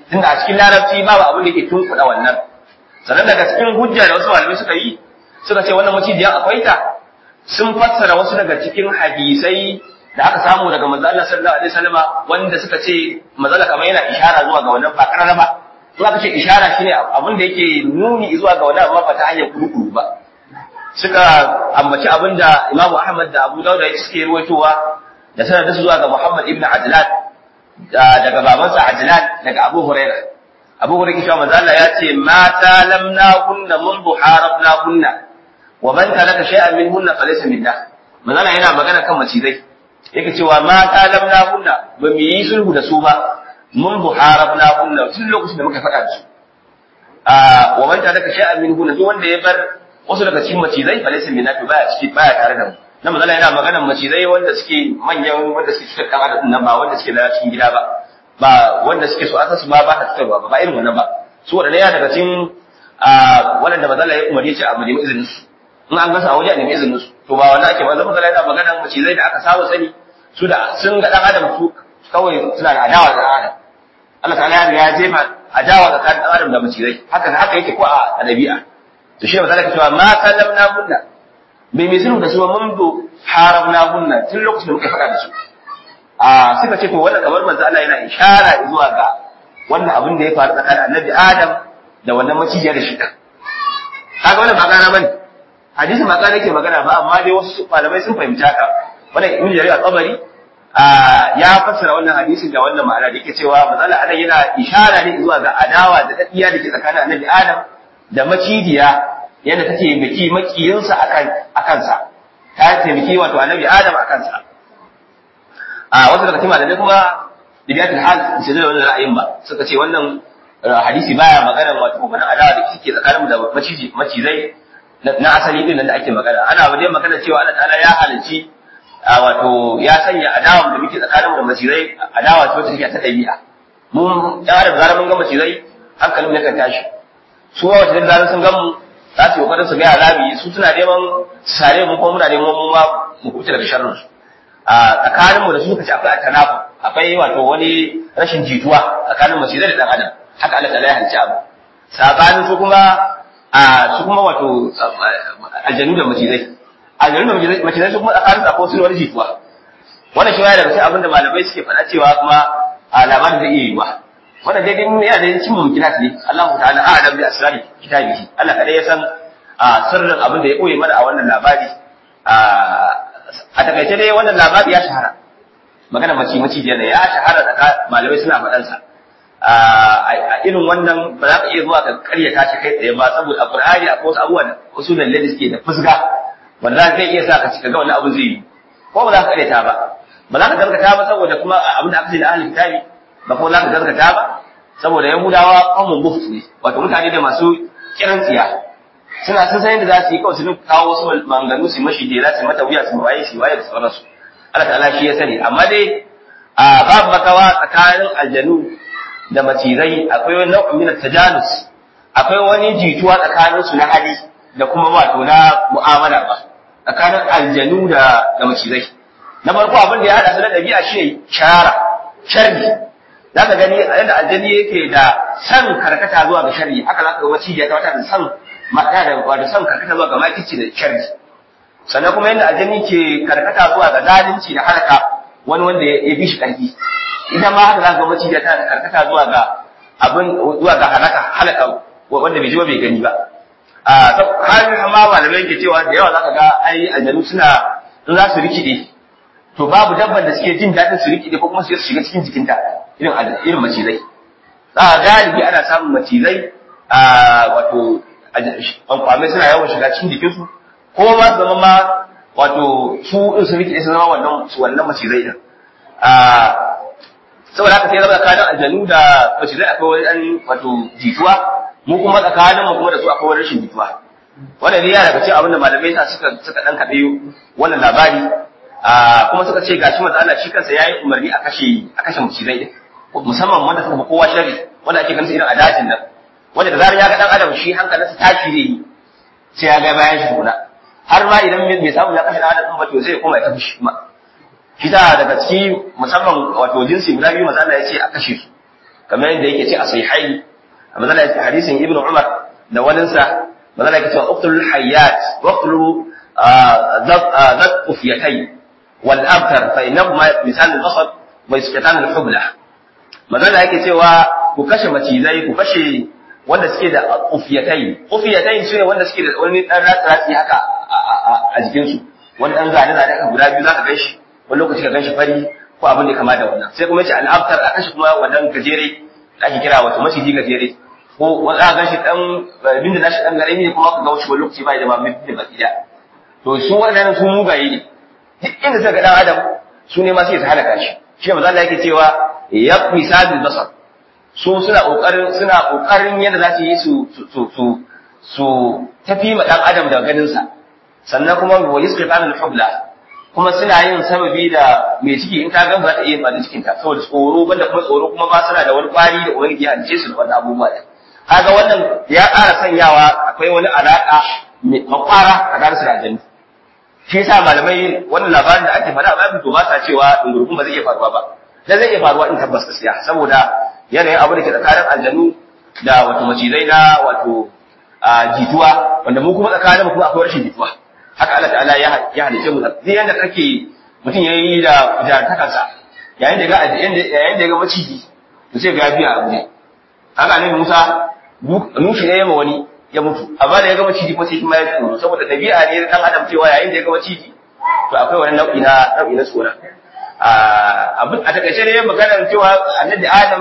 A: tunda a cikin larabci babu abin da ke tunkuɗa wannan sannan daga cikin hujja da wasu malamai suka yi suka ce wannan macijiyan akwai ta sun fassara wasu daga cikin hadisai da aka samu daga manzo Allah sallallahu alaihi wasallam wanda suka ce manzo kamar yana ishara zuwa ga wannan ba karara ba in aka ce ishara shine abin da yake nuni zuwa ga wannan amma ba ta hanyar kurukuru ba suka ambaci abin da Imam Ahmad da Abu Dawud suke ruwaitowa da sanadin su zuwa ga Muhammad ibn Adlan daga babansa Adlan daga Abu Hurairah Abu Hurairah cewa manzo Allah ya ce ma talamna kunna mundu harabna kunna wa man taraka shay'an minhunna falaysa minna manzo Allah yana magana kan macizai yake cewa ma talamna kunna ba mu yi sulhu da su ba mundu harabna kunna tun lokacin da muka faɗa da su a wa man taraka shay'an minhunna duk wanda ya bar wasu daga cikin macizai falaysa minna to baya ciki baya tare da mu na manzo yana maganar macizai wanda suke manyan wanda suke cikin dan adam nan ba wanda suke da cikin gida ba ba wanda suke so asasu ma ba ta fitarwa ba ba irin wannan ba su wadanda ya daga cikin waɗanda manzo ya umarni ce a mu nemi izinin su in an gasa a waje a nemi izinin su to ba wannan ake manzo manzo yana maganar macizai da aka saba sani su da sun ga dan adam su kawai suna da adawa da adam Allah ta'ala ya riga ya jefa adawa tsakanin dan adam da macizai haka haka yake ko a dabi'a to shi ne manzo ya cewa ma kallamna kunna bai mai sulhu da su mun do haramna hunna tun lokacin da muka faɗa da su a suka ce to wannan kamar manzo Allah yana ishara zuwa ga wannan abin da ya faru tsakanin annabi Adam da wannan macijiyar da shi kan kaga wannan ba gana bane hadisi ba gana yake magana ba amma dai wasu malamai sun fahimci haka wannan ibn jarir al-tabari ya fassara wannan hadisin da wannan ma'ana da yake cewa manzo Allah anan yana ishara ne zuwa ga adawa da dadiya da ke tsakanin annabi Adam da macijiya yadda ta taimaki makiyinsa a kansa ta taimaki wato annabi adam a kansa a wasu daga cikin malamai kuma dibiyatul hal su da wannan ra'ayin ba suka ce wannan hadisi baya magana wato magana adawa da kike tsakanin da maciji macizai na asali din da ake magana ana wajen magana cewa Allah ta'ala ya halicci wato ya sanya adawa da muke tsakanin da macizai adawa ce wacce take ta dabi'a mun ya da zarar mun ga macizai hankalin ne kan tashi su wacce da zarar sun ga mu za su yi kokarin su gaya zabi su suna neman sare mu kuma muna neman mu ma mu kuce daga sharrin su a tsakanin mu da su kace akwai atanafu akwai wato wani rashin jituwa tsakanin mace da dan adam haka Allah ta ya halicci abu sabanin su kuma a su kuma wato aljanu da macizai aljanu da macizai su kuma tsakanin su akwai wani jituwa wannan shi ya daga cikin abin da malamai suke faɗa cewa kuma a labarin zai iya yiwa wannan dai dai yana da cin mumkinat ne Allah ta'ala a'lam bi asrari kitabihi Allah kadai ya san sirrin abin da ya koyi mana a wannan labari a takaice dai wannan labari ya shahara magana mace mace ne ya shahara da malamai suna faɗan sa a irin wannan ba za ka iya zuwa ka karyata shi kai tsaye ba saboda a Qur'ani akwai wasu abubuwan wasu lalle da suke da fusga wanda za ka iya sa ka cika ga wannan abu zai yi ko ba za ka karyata ba ba za ka gaskata ba saboda kuma abin da aka ce da ahlul kitabi ba kuma za ka gaskata ba saboda yahudawa qaumun buft ne wato mutane da masu kiran tsiya suna sun san yadda za su yi kawai su kawo wasu manganu su mashi jela su mata wuya su waye su waye da sauransu Allah ta'ala shi ya sani amma dai a babu makawa tsakanin aljanu da macizai akwai wani nau'in min tajanus akwai wani jituwa tsakanin su na hali da kuma wato na mu'amala ba tsakanin aljanu da da macizai na farko abin da ya hada su na dabi'a shi shara sharri za ka gani yadda aljani yake da san karkata zuwa ga sharri haka za ka ga macijiya ta wata da san mata da wato san karkata zuwa ga makici da sharri sannan kuma yadda aljani ke karkata zuwa ga zalunci da halaka wani wanda ya bi shi karfi idan ma haka za ka ga macijiya tana karkata zuwa ga abin zuwa ga halaka halaka wanda bai ji ba bai gani ba a har ma malamai ke cewa da yawa za ka ga ai aljanu suna in za su rikide to babu dabban da suke jin daɗin su rikide ko kuma su shiga cikin jikinta irin irin macizai za a galibi ana samun macizai a wato kwamai suna yawan shiga cikin jikinsu ko ma su zama ma wato su din su rike su zama wannan su wannan macizai din a saboda haka sai zama tsakanin aljanu da macizai akwai wani ɗan wato jituwa mu kuma tsakanin mu kuma da su akwai wani rashin jituwa wannan ne ya daga cikin abin da malamai sa suka suka dan kaɗe wannan labari kuma suka ce gashi manzo Allah shi kansa yayi umarni a kashe a kashe macizai din musamman wanda suka kowa shari wanda ake ganin irin a dajin nan wanda da zarar ya ga dan adam shi hankalinsa tashi zai yi sai ya ga bayan shi kuna har ma idan bai samu ya kashe dan adam ba to sai ya koma ya tafi shi kuma shi ta daga ciki musamman wato jinsi guda biyu manzo Allah ya ce a kashe su kamar yadda yake ce a sahihai a mazala hadisin ibnu umar da waninsa mazala yake cewa uqtul hayyat waqtulu ذات قفيتين والأبتر فإنهما مثال البصر ويسقطان الحبلة magana yake cewa ku kashe macizai ku kashe wanda suke da ufiyatai ufiyatai su ne wanda suke da wani dan ratsi haka a jikin su wani dan zane zane haka guda biyu zaka ganshi wani lokaci ka ganshi fari ko abin da kama da wannan sai kuma yace al-abtar a kashe kuma wannan gajere da ake kira wato maciji gajere ko wani aka ganshi dan binda nashi dan garemi ne kuma ka ga wani lokaci bai da ma binda baki da to su waɗannan su mugaye ne duk inda suka ga dan adam su ne ma sai su halaka shi shi manzo Allah yake cewa ya misalul basar su suna kokarin suna kokarin yadda za su yi su su su su tafi ma dan adam da ganin sa sannan kuma wa yusqitan al-hubla kuma suna yin sababi da mai ciki in ta gan ba ta iya ba da cikin ta saboda tsoro banda kuma tsoro kuma ba suna da wani kwari da wani ya halice su da wannan abubuwa da kaga wannan ya ƙara sanyawa akwai wani alaka mai makwara a tare da aljanna shi yasa malamai wannan labarin da ake faɗa babin to ba sa cewa dungurkun ba zai iya faruwa ba da zai iya faruwa in tabbas gaskiya saboda yanayin abu da ke tsakanin aljanu da wato macizai na wato jituwa wanda mu kuma tsakanin mu kuma akwai rashin jituwa haka Allah ta'ala ya ya halice mu zai yanda kake mutum yayi da jartakansa yayin da ga yayin da ga maciji to sai ga biya abu ne haka annabi Musa nushi ne yama wani ya mutu amma da ya ga maciji ko sai shi ma ya tsoro saboda dabi'a ne dan adam cewa yayin da ya ga maciji to akwai wani nau'i na nau'i na tsora abin a takaice ne maganar cewa annabi Adam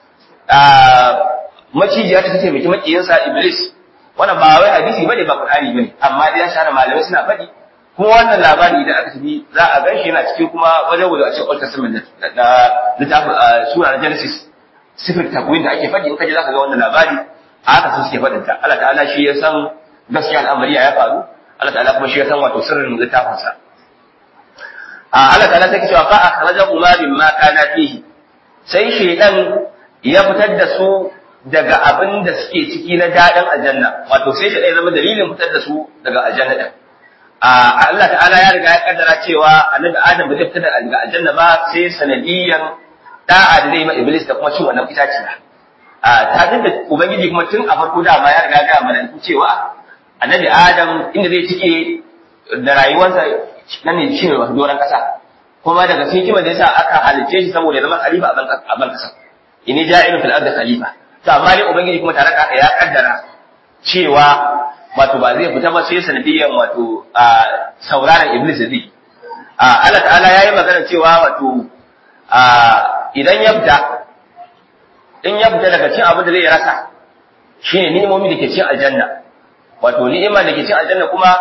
A: maciji ya ta taimaki makiyinsa Iblis wannan ba wai hadisi bane ba Qur'ani bane amma dai ya share malamai suna faɗi kuma wannan labari da aka tafi za a ganshi yana cikin kuma wajen wuce a cikin Old Testament da littafin sura na Genesis sifir takwin da ake faɗi in kaje zaka ga wannan labari a haka sun suke faɗin ta Allah ta'ala shi ya san gaskiya al'amari ya faru Allah ta'ala kuma shi ya san wato sirrin littafin sa a Allah ta'ala take cewa fa akhrajahu ma mimma kana fihi sai shaydan ya fitar da su daga abin da suke ciki na daɗin aljanna wato sai shi ɗaya zama dalilin fitar da su daga aljanna ɗin Allah ta'ala ya riga ya kaddara cewa annabi Adam ba zai fita daga aljanna ba sai sanadiyan da'a da zai ma Iblis da kuma cin wannan itaciya ta da ubangiji kuma tun a farko dama ya riga ga mana cewa annabi Adam inda zai cike da rayuwarsa nan ne shi ne doron ƙasa kuma daga cikin hikimar da yasa aka halicce shi saboda ya zama khalifa a ban ƙasa inni ja'ilun fil ardi khalifa to amma dai ubangiji kuma tare da ya kaddara cewa wato ba zai fita ba sai sanadiyan wato sauraron iblis zai Allah ta'ala ya yi magana cewa wato idan ya fita in ya fita daga cin abin da zai rasa shine ni'imomi da ke cin aljanna wato ni'ima da ke cin aljanna kuma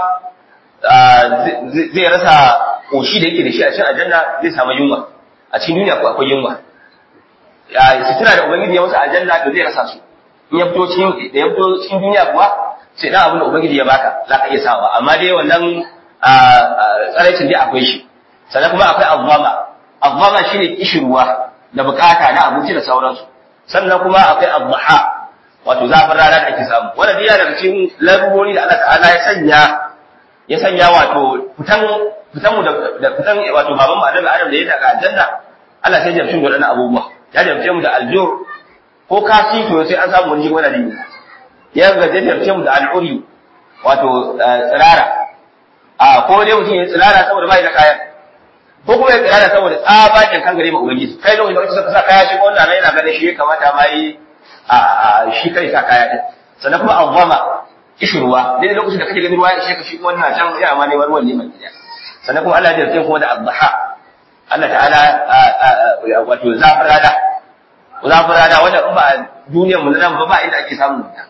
A: zai rasa koshi da yake da shi a cin aljanna zai samu yunwa a cikin duniya ko akwai yunwa sutura da ubangiji ya masa aljanna to zai rasa su in ya fito cikin da ya fito cikin duniya kuwa sai dan abin da ubangiji ya baka za ka iya sawa amma dai wannan tsaraicin dai akwai shi sannan kuma akwai azzama azzama shine kishirwa da bukata na abinci da sauransu sannan kuma akwai azzaha wato zafin rana da ake samu wannan dai daga cikin larurori da Allah ta'ala ya sanya ya sanya wato fitan fitan mu da fitan wato baban mu Adam Adam da ya daga aljanna Allah sai ya jamshin wadannan abubuwa ya jamce mu da aljur ko kasi to sai an samu wani wani dini ya ga ya jamce mu da al'uri wato tsirara a ko dai mutum ya tsirara saboda bai da kayan ko kuma ya tsirara saboda tsabakin kan gare ma ubangiji kai lokacin da suka sa kaya shi wannan nan yana ganin shi ya kamata ma yi a shi kai sa kaya din sannan kuma azama kishirwa dai lokacin da kake ganin ruwa ya sheka shi kuma wannan can ya ma ne wani wani mai gida sannan kuma Allah ya jarce kuma da adha Allah ta'ala wato zafin rana zafin rana wanda in ba duniyar mu nan ba ba inda ake samun ta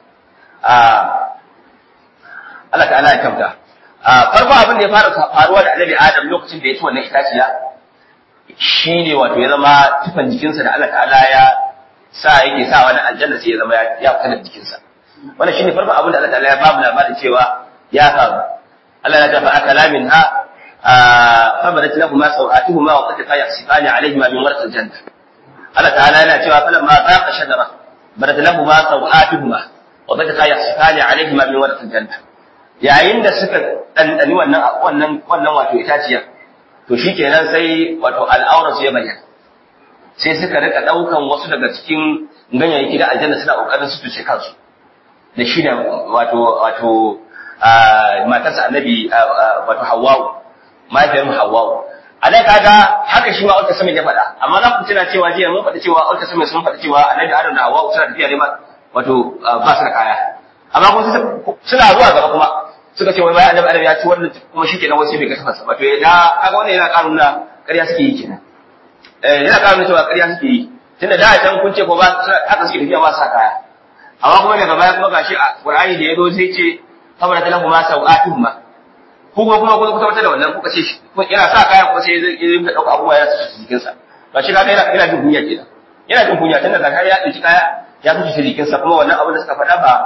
A: Allah ta'ala ya kyauta farko abin da ya fara faruwa da Annabi Adam lokacin da ya ci wannan itaciya shine wato ya zama tufan jikinsa da Allah ta'ala ya sa yake sa wani aljanna sai ya zama ya fita da jikinsa wannan shine farko abin da Allah ta'ala ya ba mu labarin cewa ya faru Allah ya tafa akala minha فبدت لهما سوآتهما وطفقا يخصفان عليهما من ورق الجنة الله تعالى لا cewa فلما ذاق شجرة بدت لهما سوآتهما وطفقا يخصفان عليهما من ورق الجنة yayin da suka ɗanɗani wannan wannan wannan wato itaciya to shikenan sai wato al'auran su ya bayyana sai suka rika daukan wasu daga cikin ganyayyaki da aljanna suna kokarin su tuce kansu da shi da wato wato matarsa annabi wato hawwa'u mahaifiyar mu hawwa'u a nan kaga haka shi ma Ulka Sami ya faɗa amma za ku tuna cewa jiya mun faɗi cewa Ulka Sami sun faɗi cewa annabi Adam da hawwa'u suna tafiya ne ma wato ba su da kaya amma kuma suna zuwa gaba kuma suka ce wai bayan annabi Adam ya ci wannan kuma shi kenan wasu bai ga tafarsa wato ya kaga wannan yana ƙarun na ƙarya suke yi kenan eh yana ƙarun cewa ƙarya suke yi tunda da can kun ce ko ba haka suke tafiya ba sa kaya amma kuma daga baya kuma gashi a Qur'ani da yazo sai ce saboda talahu ma sau'atun ma ko kuma kuma kuma tabbatar da wannan kuka ce yana sa kaya kuma sai zai yi ka dauka abubuwa ya su jikin sa ba shi kaga yana yana jin kunya kenan yana jin kunya tunda zakar ya dauki kaya ya su shi jikin sa kuma wannan abin da suka faɗa ba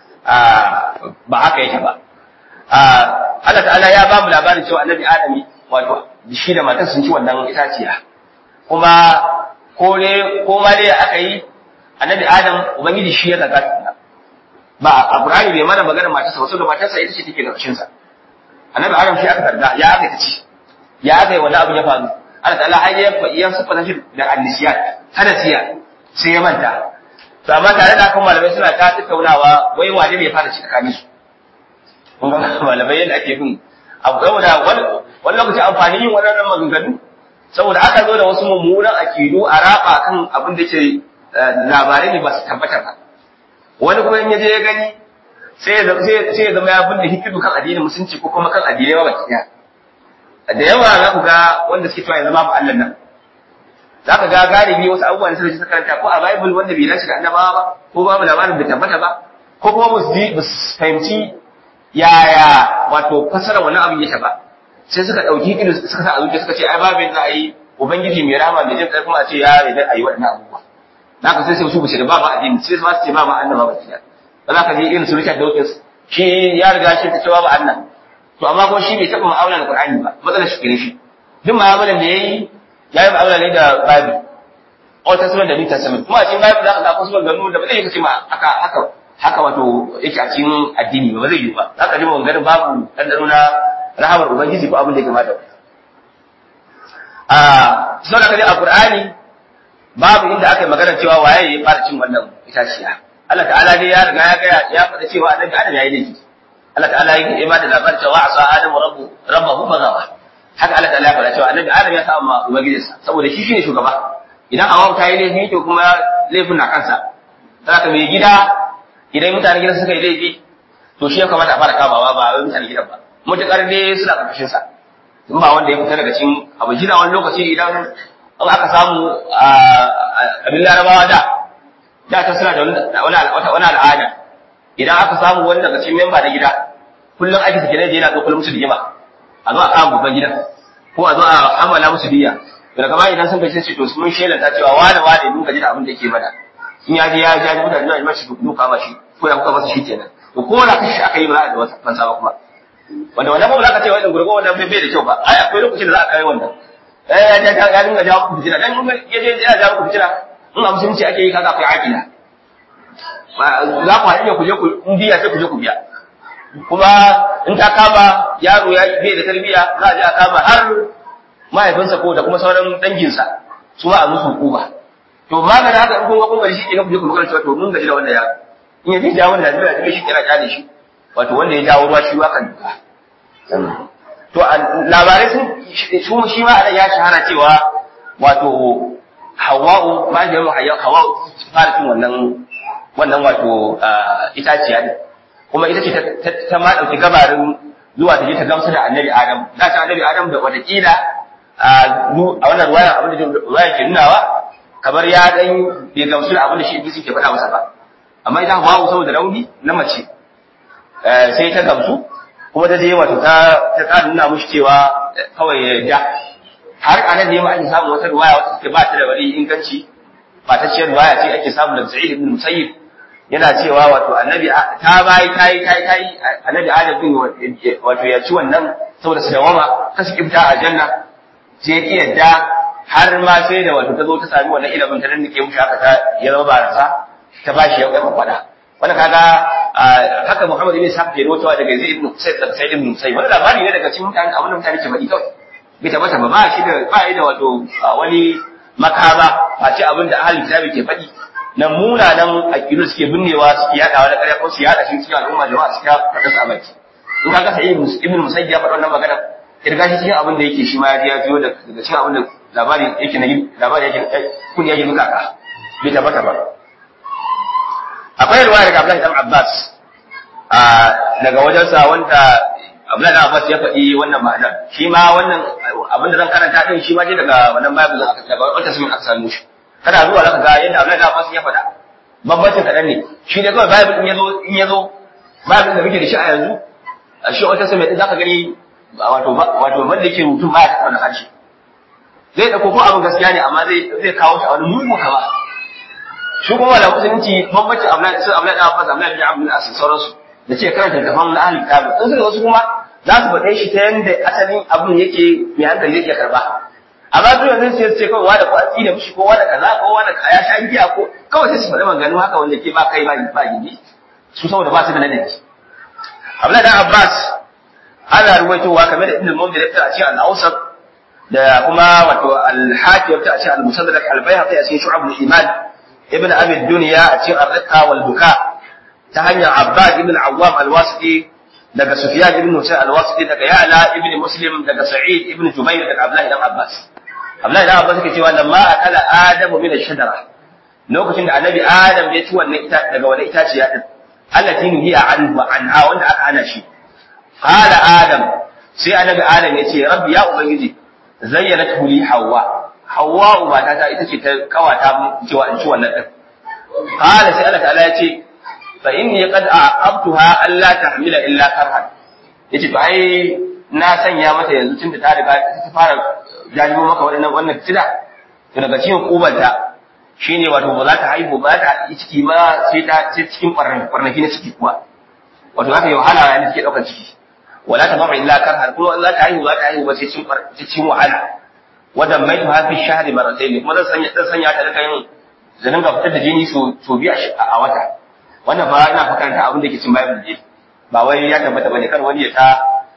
A: ba haka yake ba Allah ta'ala ya ba mu labarin cewa annabi Adami wato shi da matar sun ci wannan itaciya kuma ko ne ko ma dai aka yi annabi Adam ubangiji shi ya zaga ba a Qur'ani bai mana magana matarsa ba saboda matarsa ita ce take karshen sa annabi Adam shi aka zarga ya aka ci ya aka yi wani abu ya faru Allah ta'ala har ya ya sifata shi da annisiyat hadasiya sai ya manta to amma tare da kan malamai suna ta tattaunawa wai wane ne ya fara ci tsakanin su kun ga malamai yadda ake bin abu saboda wani lokaci amfani yin waɗannan maganganu saboda aka zo da wasu mummunan akidu a raba kan abin da ke labarai ne ba su tabbatar ba wani kuma in yaje ya gani sai ya zama ya binne hikidu kan addinin musulunci ko kuma kan addinai ba baki da yawa za ku ga wanda suke cewa ya zama ba Allah nan za ka ga galibi wasu abubuwa da suka ji karanta ko a bible wanda bai dace da annabawa ba ko babu labarin bai tabbata ba ko kuma ba su fahimci yaya wato fasara wani abin yake ba sai suka ɗauki hikidu suka sa a zuciya suka ce ai babin za a yi ubangiji mai rama mai jin ƙarfin a ce ya yarda a yi waɗannan abubuwa na ka sai sai su bace da ba ma addini sai su ce ba ma annaba ba kiya ba za ka je irin su Richard Dawkins shi ya riga shi ta cewa ba Allah to amma ko shi bai taɓa mu'amala da Qur'ani ba matsalar shi kire shi duk mu'amalan da yayi ya yi mu'amala ne da Bible Old Testament da New Testament kuma a cikin Bible za ka ga akwai su ganu da ba zai kace ma haka haka haka wato yake a cikin addini ba zai yi ba za ka ji maganganun babu ɗanɗano na rahamar Ubangiji ko abin da ya kamata a saboda kaje a Qur'ani babu inda aka yi magana cewa waye ya fara cin wannan itaciya Allah ta'ala dai ya riga ya ga ya faɗa cewa annabi Adam yayi laifi Allah ta'ala ya ba da labarin cewa asa Adam rabbu rabbahu bagawa haka Allah ta'ala ya faɗa cewa annabi Adam ya sa ma ubangijinsa saboda shi shine shugaba idan Hawwa ta yi laifi to kuma laifin na kansa zaka mai gida idan mutanen gidan suka yi laifi to shi ya kamata a fara kamawa ba wai mutanen gidan ba mutakar dai suna karkashin sa in ba wanda ya fita daga cikin abu shi wani lokaci idan in aka samu abin larabawa da da ta suna da wani al'ada idan aka samu wani daga cikin memba na gida kullum aiki sa kenan da yana kullum musu rigima a zo a kama babban gidan ko a zo a amala musu biya daga baya idan sun gaji sai to mun shelanta cewa wani wani mun gaji da abin da yake mana in ya je ya ja mutane da mashi duka mashi ko ya kuka masa shi kenan to ko da kashi aka yi ba da wata fansa ba kuma wanda wannan ba za ka ce wannan gurgo wannan bai da kyau ba ai akwai lokacin da za a kai wannan eh ya ja ya dinga jawo ku fitina dan mun ya je ya jawo ku fitina in a musulunci ake yi kaga akwai aqida za ku haɗu ku je ku in biya sai ku je ku biya kuma in ta kama yaro ya bai da tarbiyya za a je a kama har mahaifinsa ko da kuma sauran danginsa su ma a musu hukuma to maganin haka in kun ga kun gari shi ke ku je ku magana cewa to mun gaji da wannan yaro in ya je jawo da Najeriya shi kira kyale shi wato wanda ya jawo ruwa shi kan duka to labarai sun su shi ma anan ya shahara cewa wato Hawwa'u ma da yawa Hawwa'u fara cin wannan wannan wato itaciya ne kuma ita ce ta ma dauki gabarin zuwa ta je ta gamsu da Annabi Adam da ta Annabi Adam da watakila a wannan ruwaya abin da ruwaya ke nunawa kamar ya dan bai gamsu da abin da shi iblis ke faɗa masa ba amma ita Hawwa'u saboda rauni na mace sai ta gamsu kuma ta je wato ta ta ƙara nuna mushi cewa kawai ya ja har anan ne ma ake samu wata riwaya wata take ba ta da wani inganci ba ta ciyar riwaya ce ake samu daga Sa'id ibn Musayyib yana cewa wato annabi ta bai kai kai kai annabi Adam din wato ya ci wannan saboda su dawama kasu kifta a janna sai ki yadda har ma sai da wato ta zo ta sami wannan ilimin ta dannike mushi haka ta ya zama barasa ta bashi ya kwaifa kwada wannan kaga haka Muhammad ibn Ishaq ke rawaitowa daga Zaid ibn Husayn daga Sa'id ibn Musayyib wannan labari ne daga cikin mutane abin da mutane ke faɗi kawai bai tabbata ba ba shi da ba yi da wato wani makama face abin da ahli kitabi ke faɗi na munanan aqidu suke binnewa suke yadawa da ƙarya ko su yada shi cikin al'umma jama'a suke faɗa su a baki in ka ga sai ibn musayyib ya faɗa wannan magana kirga shi cikin abin da yake shi ma ya jiyo daga cikin abin da labari yake na labari yake kun yake muka ka bai tabbata ba akwai ruwaya daga Abdullahi dan Abbas a daga wajensa wanda Abdullahi dan Abbas ya faɗi wannan ma'anar shi ma wannan abin da zan karanta din shi ma dai daga wannan Bible zan aka daga wata sumin aka samu shi kana zuwa zaka ga yadda Abdullahi dan Abbas ya faɗa bambancin kaɗan ne shi ne kawai Bible in yazo in yazo Bible da muke da shi a yanzu a shi wata sumin din zaka gani wato wato wanda yake rubutun ba ya taɓa na harshe zai ɗauko ko abin gaskiya ne amma zai zai kawo shi a wani mugu kama shi kuma da musulunci bambancin Abdullahi sai Abdullahi dan Abbas Abdullahi bin Abdul Aziz sauransu da ce karanta littafan na ahli kitabi in suka wasu kuma za su faɗe shi ta yanda asalin abin yake mai hankali zai iya karba amma su yanzu sai su ce kawai wada ko an tsine mishi ko wada kaza ko wada ya sha giya ko kawai sai su faɗi maganganu haka wanda ke ba kai ba ba gindi su saboda ba su da ladabi Abdullahi dan Abbas ana ruwaitowa kamar da Ibn Munzir ya fita a cikin al-Awsat da kuma wato al-Hakim ya fita a cikin al-Musaddarak al-Baihaqi a cikin Shu'ab al-Iman Ibn Abi Dunya a cikin Ar-Riqa wal Buka ta hanyar Abbas ibn Awwam al-Wasiti daga Sufyan ibn Husayn al-Wasiti daga Ya'la ibn Muslim daga Sa'id ibn Jubair daga Abdullah ibn Abbas Abdullah ibn Abbas yake cewa lamma akala Adam min ash-shajara lokacin da Annabi Adam ya ci wannan ita daga wannan itaciya din allati nuhiya anhu anha wanda aka hana shi qala Adam sai Annabi Adam ya ce Rabbi ya ubangiji zayyanat li Hawwa Hawwa matata ita ce ta kawata cewa in ci wannan din qala sai Allah ta'ala ya ce fa inni qad aqabtuha alla tahmila illa karhan yace to ai na sanya mata yanzu tunda ta riga ta fara jajibo maka wannan wannan tida to daga cikin kubanta shine wato ba za ta haihu ba ta yi ciki ba sai ta sai cikin barnaki na ciki kuwa wato za ta yi wahala yayin da take daukar ciki wala ta bama illa karhan kuma za ta haihu za ta haihu ba sai cikin cikin wahala wadan mai ta fi shahri maratayn kuma zan sanya zan sanya ta rika yin zanin ga fitar da jini so so biya a wata wannan ba ina fakaranta abin da ke cin Bible ne ba wai ya tabbata bane kar wani ya ta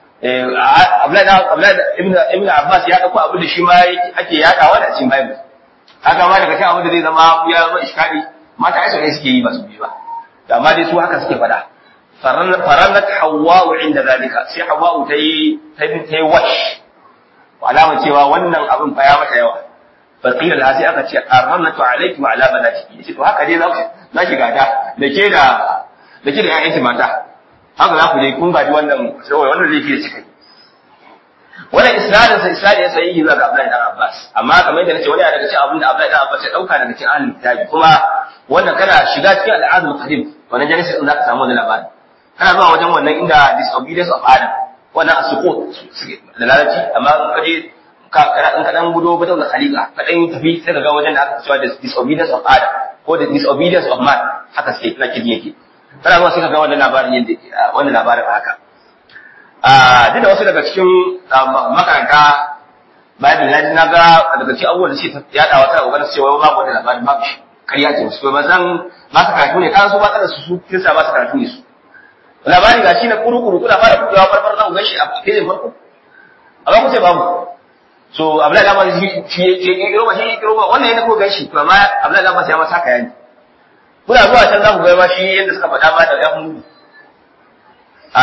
A: Abdullahi ibn ibn Abbas ya dauko abin da shi ma ake yadawa da cikin Bible haka ma daga cikin abin da zai zama ya zama iskari mata ai sai suke yi ba su bi ba amma dai su haka suke faɗa farannat hawwa'u inda zalika sai hawwa'u ta yi ta yi wash alama cewa wannan abin fa ya mata yawa faqila la sai aka ce arhamatu alayki wa ala banatiki yace to haka dai za za ki gada da ke da da ke da ƴaƴanki mata haka za ku je kun gaji wannan saboda wannan laifi da kika yi wannan isnadin sa isnadin ya sayi zuwa ga Abdullahi dan Abbas amma kamar yadda nace wani daga cikin abin da Abdullahi dan Abbas ya dauka daga cikin ahlul kitabi kuma wannan kana shiga cikin al'adul qadim wannan jalisa din zaka samu wannan labari kana zuwa wajen wannan inda disobedience of Adam wannan asukut da lalaci amma in ka je ka in ka dan gudo bata da khaliqa ka dan tafi sai ka ga wajen da aka cewa disobedience of Adam ko the disobedience of man haka sai na kidi yake kana zuwa sai ka ga wannan labarin yadda wannan labarin haka a duk da wasu daga cikin makaranta bayan da na ga daga cikin abubuwan da suke yada wata kokarin cewa babu wannan labarin babu shi kariya ce su ba zan ba su karatu ne kan su ba kada su su kinsa ba su karatu ne su labari ga shi na kuru-kuru kuna fara kudewa farfar za ku gan shi a fejin farko amma ku ce babu so abdullahi da masu shi ya kiro ba shi ya kiro ba wannan yana ko gan shi to amma abdullahi da masu ya masa kaya ne kuna zuwa can za ku ga ma shi yadda suka faɗa ma da ya mu a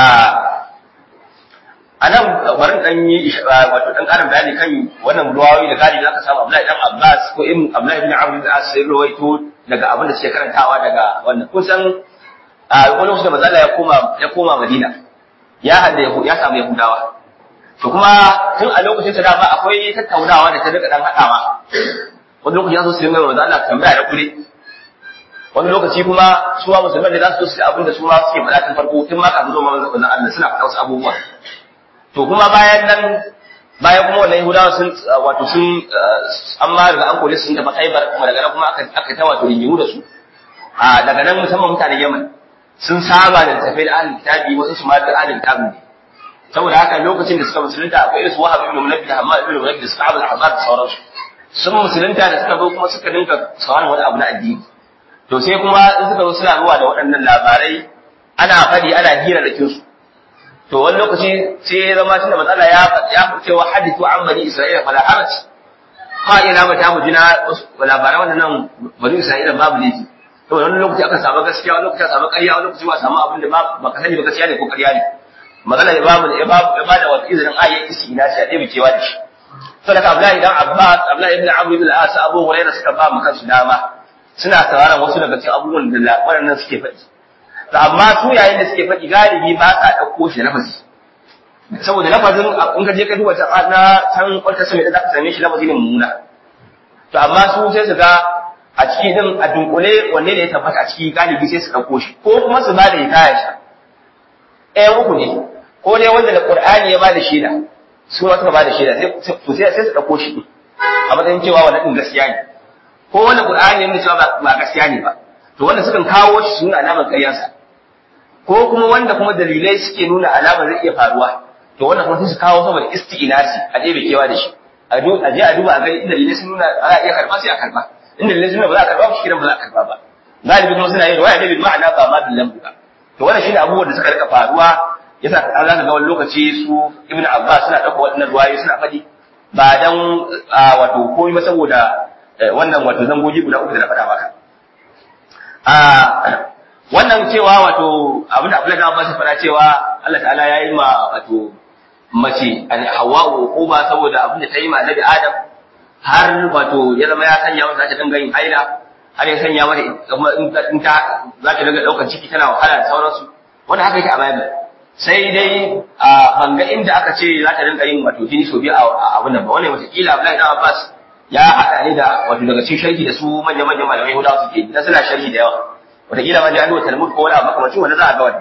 A: a nan bari dan yi wato dan karin bayani kan wannan ruwayoyi da gadi da aka samu Abdullahi dan Abbas ko ibn Abdullahi ibn Amr bin As sai ruwaito daga abin da suke karantawa daga wannan kusan a wani lokacin da manzo ya koma ya koma Madina ya hada ya samu Yahudawa to kuma tun a lokacin sa dama akwai tattaunawa da ta daga dan hadawa wani lokaci ya so su yi manzo Allah tambaya da kure wani lokaci kuma su ma musulmai da za su so su abin da su ma suke faɗa tun farko tun ma kafin zuwa manzo Allah suna faɗa wasu abubuwa to kuma bayan nan bayan kuma wannan Yahudawa sun wato sun an ma daga an kore sun tafi Khaibar kuma daga nan kuma aka aka ta wato rigimu da su a daga nan musamman mutanen Yaman sun saba da tafi da ahlul kitabi wasu su ma da ahlul kitabi ne saboda haka lokacin da suka musulunta akwai irin su Wahab ibn Munabbih da Hammad ibn Munabbih da Sa'ad al-Ahzab da sauransu sun musulunta da suka zo kuma suka dinka sauran wani abu na addini to sai kuma in suka zo suna zuwa da waɗannan labarai ana faɗi ana hira da kinsu to wani lokaci sai ya zama tunda matsala ya ya cewa hadithu an bani isra'ila fala haraj ha ina ba ta mu jina labaran wannan bari Isra'ila babu laifi to wani lokaci aka samu gaskiya wani lokaci aka samu ƙarya wani lokaci ba samu abin da ba ka sani ba gaskiya ne ko ƙarya ne magana ya bamu ya ba da wata izinin ayyan istina shi a ɗaya cewa da shi saboda Abdullahi dan Abbas Abdullahi ibn Amr ibn al-As Abu Hurairah suka ba mu kansu dama suna sauraron wasu daga cikin abubuwan da waɗannan suke faɗi to amma su yayin da suke faɗi galibi ba sa ɗauko shi lafazi saboda lafazin in ka je ka duba ta na can kwalta sami da za ka same shi lafazi ne mummuna to amma su sai su ga a ciki din a dunkule wanne ne ya tabbata a ciki galibi sai su ɗauko shi ko kuma su ba da hikaya shi ɗaya uku ne ko dai wanda da Qur'ani ya ba da shaida su ma suka ba da shaida sai sai su ɗauko shi a matsayin cewa wannan din gaskiya ne ko wanda Qur'ani ya nuna cewa ba gaskiya ne ba to wanda sukan kawo shi su nuna alamar ƙaryarsa ko kuma wanda kuma dalilai suke nuna alamar zai iya faruwa to wannan kuma sai su kawo saboda isti'inasi a ɗebe kewa da shi a je a duba a gani inda dalilai sun nuna za a iya karɓa sai a karɓa inda dalilai sun nuna ba za a karɓa ba shi ba za a karɓa ba galibi kuma suna yin waya ne bil ma'ana ba ma bil lambu ba to wannan shine abubuwan da suka rika faruwa yasa an zaka ga wani lokaci su ibnu abbas suna ɗauka waɗannan ruwayoyi suna faɗi ba dan wato komai ba saboda wannan wato zangoji guda uku da na faɗa maka wannan cewa wato abin da Abdullahi Abbas ya faɗa cewa Allah ta'ala ya yi ma wato mace an Hawwa'u uba saboda abin da ta yi ma Annabi Adam har wato ya zama ya sanya mata ta dinga yin haila har ya sanya mata kuma in ta za ta dinga daukar ciki tana wahala da sauransu wanda haka yake a Bible sai dai a banga inda aka ce za ta dinga yin wato jini so biyu a abin nan ba wannan wata kila Abdullahi Abbas ya haɗa ne da wato daga cikin sharhi da su manya-manyan malamai Yahudawa suke yi dan suna sharhi da yawa wataƙila ma jami'ar talmud ko wani abu makamacin wanda za a ga wani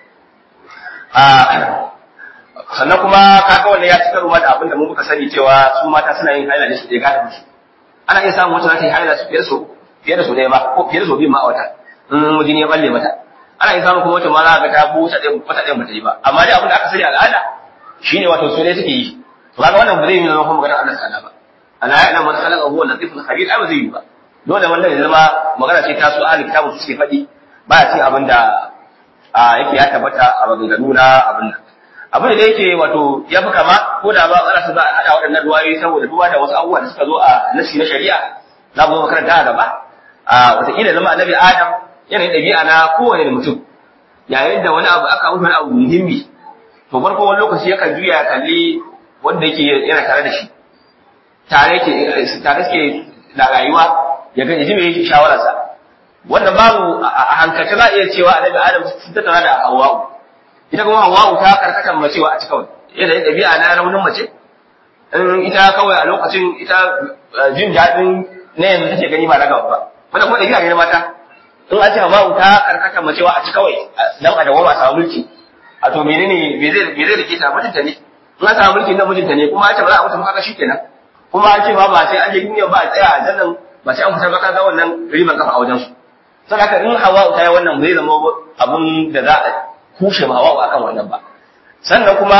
A: sannan kuma kaga wannan ya cika ruwa da abin da mu muka sani cewa su mata suna yin haila ne su ɗaya gada musu ana iya samun wata za ta yi haila su fiye da su fiye da su ɗaya ma ko fiye da su biyu ma a wata in mijini ya balle mata ana iya samun kuma wata ma za ga ta bu wata ɗaya wata ɗaya bata yi ba amma dai abin da aka sani al'ada shine wato su ne suke yi to kaga wannan ba zai yi zama kuma maganar Allah ta'ala ba ana ya'lamu man khalaqa huwa al-latiful khabir ai ba zai yi ba dole wanda ya zama magana ce ta su ahli kitabu suke faɗi ba ya ce abin da yake ya tabbata a maganganu na abin nan abin da yake wato ya fi kama ko da ba ana su za a haɗa waɗannan ruwayoyi saboda duba da wasu abubuwa da suka zo a nasi na shari'a za mu zo makaranta a gaba a wataƙila zama annabi adam yanayin ɗabi'a na kowane mutum yayin da wani abu aka wuce wani abu muhimmi to farko wani lokaci yakan juya kalli wanda yake yana tare da shi tare ke tare suke da rayuwa ya ga ji mai shawararsa wannan babu a hankalce za a iya cewa annabi adam sun tattauna da hawa'u ita kuma hawa'u ta karkata macewa a cikin yadda yin ɗabi'a na raunin mace in ita kawai a lokacin ita jin daɗin na yanzu take gani ba na gaba ba wannan kuma ɗabi'a ne na mata in an ce hawa'u ta karkata macewa a ci kawai dan a dawo a samu mulki a to menene me zai me zai rike ta mutunta ne in an samu mulki na mijinta ne kuma an ce ba za a mutu haka shikenan kuma an ce ba ba sai an je duniya ba a tsaya a jannan ba sai an fita ba kaga wannan riban kafa a wajen su sai haka in hawa ta yi wannan bai zama abun da za a kushe ma hawa akan wannan ba sannan kuma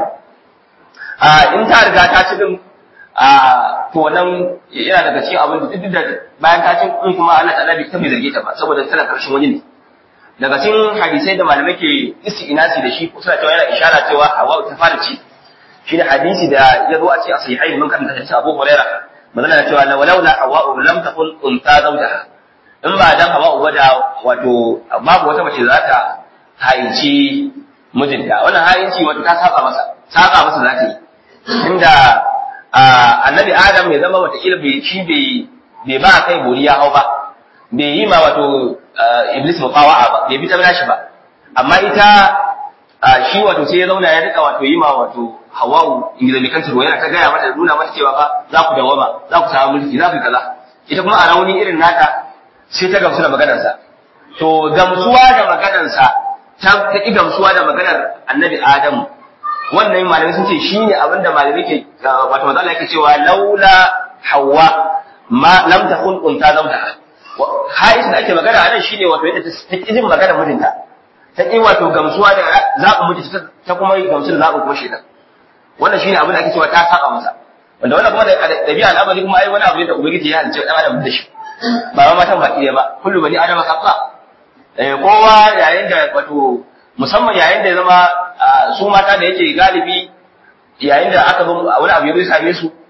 A: a in ta riga ta ci din a to wannan yana daga cikin abin da duk da bayan ta ci in kuma Allah ta'ala bai tabi zarge ta ba saboda tana karshen wani ne daga cikin hadisai da malamai ke isti'nasi da shi suna cewa yana ishara cewa hawa ta fara ci shi da hadisi da ya zo a ce a sahihain mun karanta hadisi Abu Hurairah manzon na cewa walaula hawa lam takun unta zawjaha in ba dan hawa uba da wato babu wata mace za ta haici mijinta wannan haici wato ta saba masa saba masa za ta yi inda annabi adam ya zama wata bai shi bai bai ba kai bori ya hau ba bai yi ma wato iblis muqawa'a ba bai bi ta nashi ba amma ita shi wato sai ya zauna ya rika wato yi ma wato hawa'u ingilikan turo yana ta gaya mata nuna mata cewa fa za ku dawama za ku samu mulki za ku kaza ita kuma a rauni irin nata sai ta gamsu da maganarsa to gamsuwa da maganarsa ta ta ki gamsuwa da maganar annabi adamu wannan malamai sun ce shine abin da malamai ke wato manzo yake cewa laula hawa ma lam takun unta zawta haisu da ake magana a nan shine wato yadda ta ki jin maganar mijinta ta ki wato gamsuwa da zaɓin mijinta ta kuma gamsu da zaɓin kuma shedan wannan shine abin da ake cewa ta saba masa wanda wannan kuma da dabi'a al'amari kuma ai wani abu ne da ubangiji ya halice dan adam da shi ba ma matan baki ba kullu bani adam khata eh kowa yayin da wato musamman yayin da ya zama su mata da yake galibi yayin da aka zo wani abu ya same su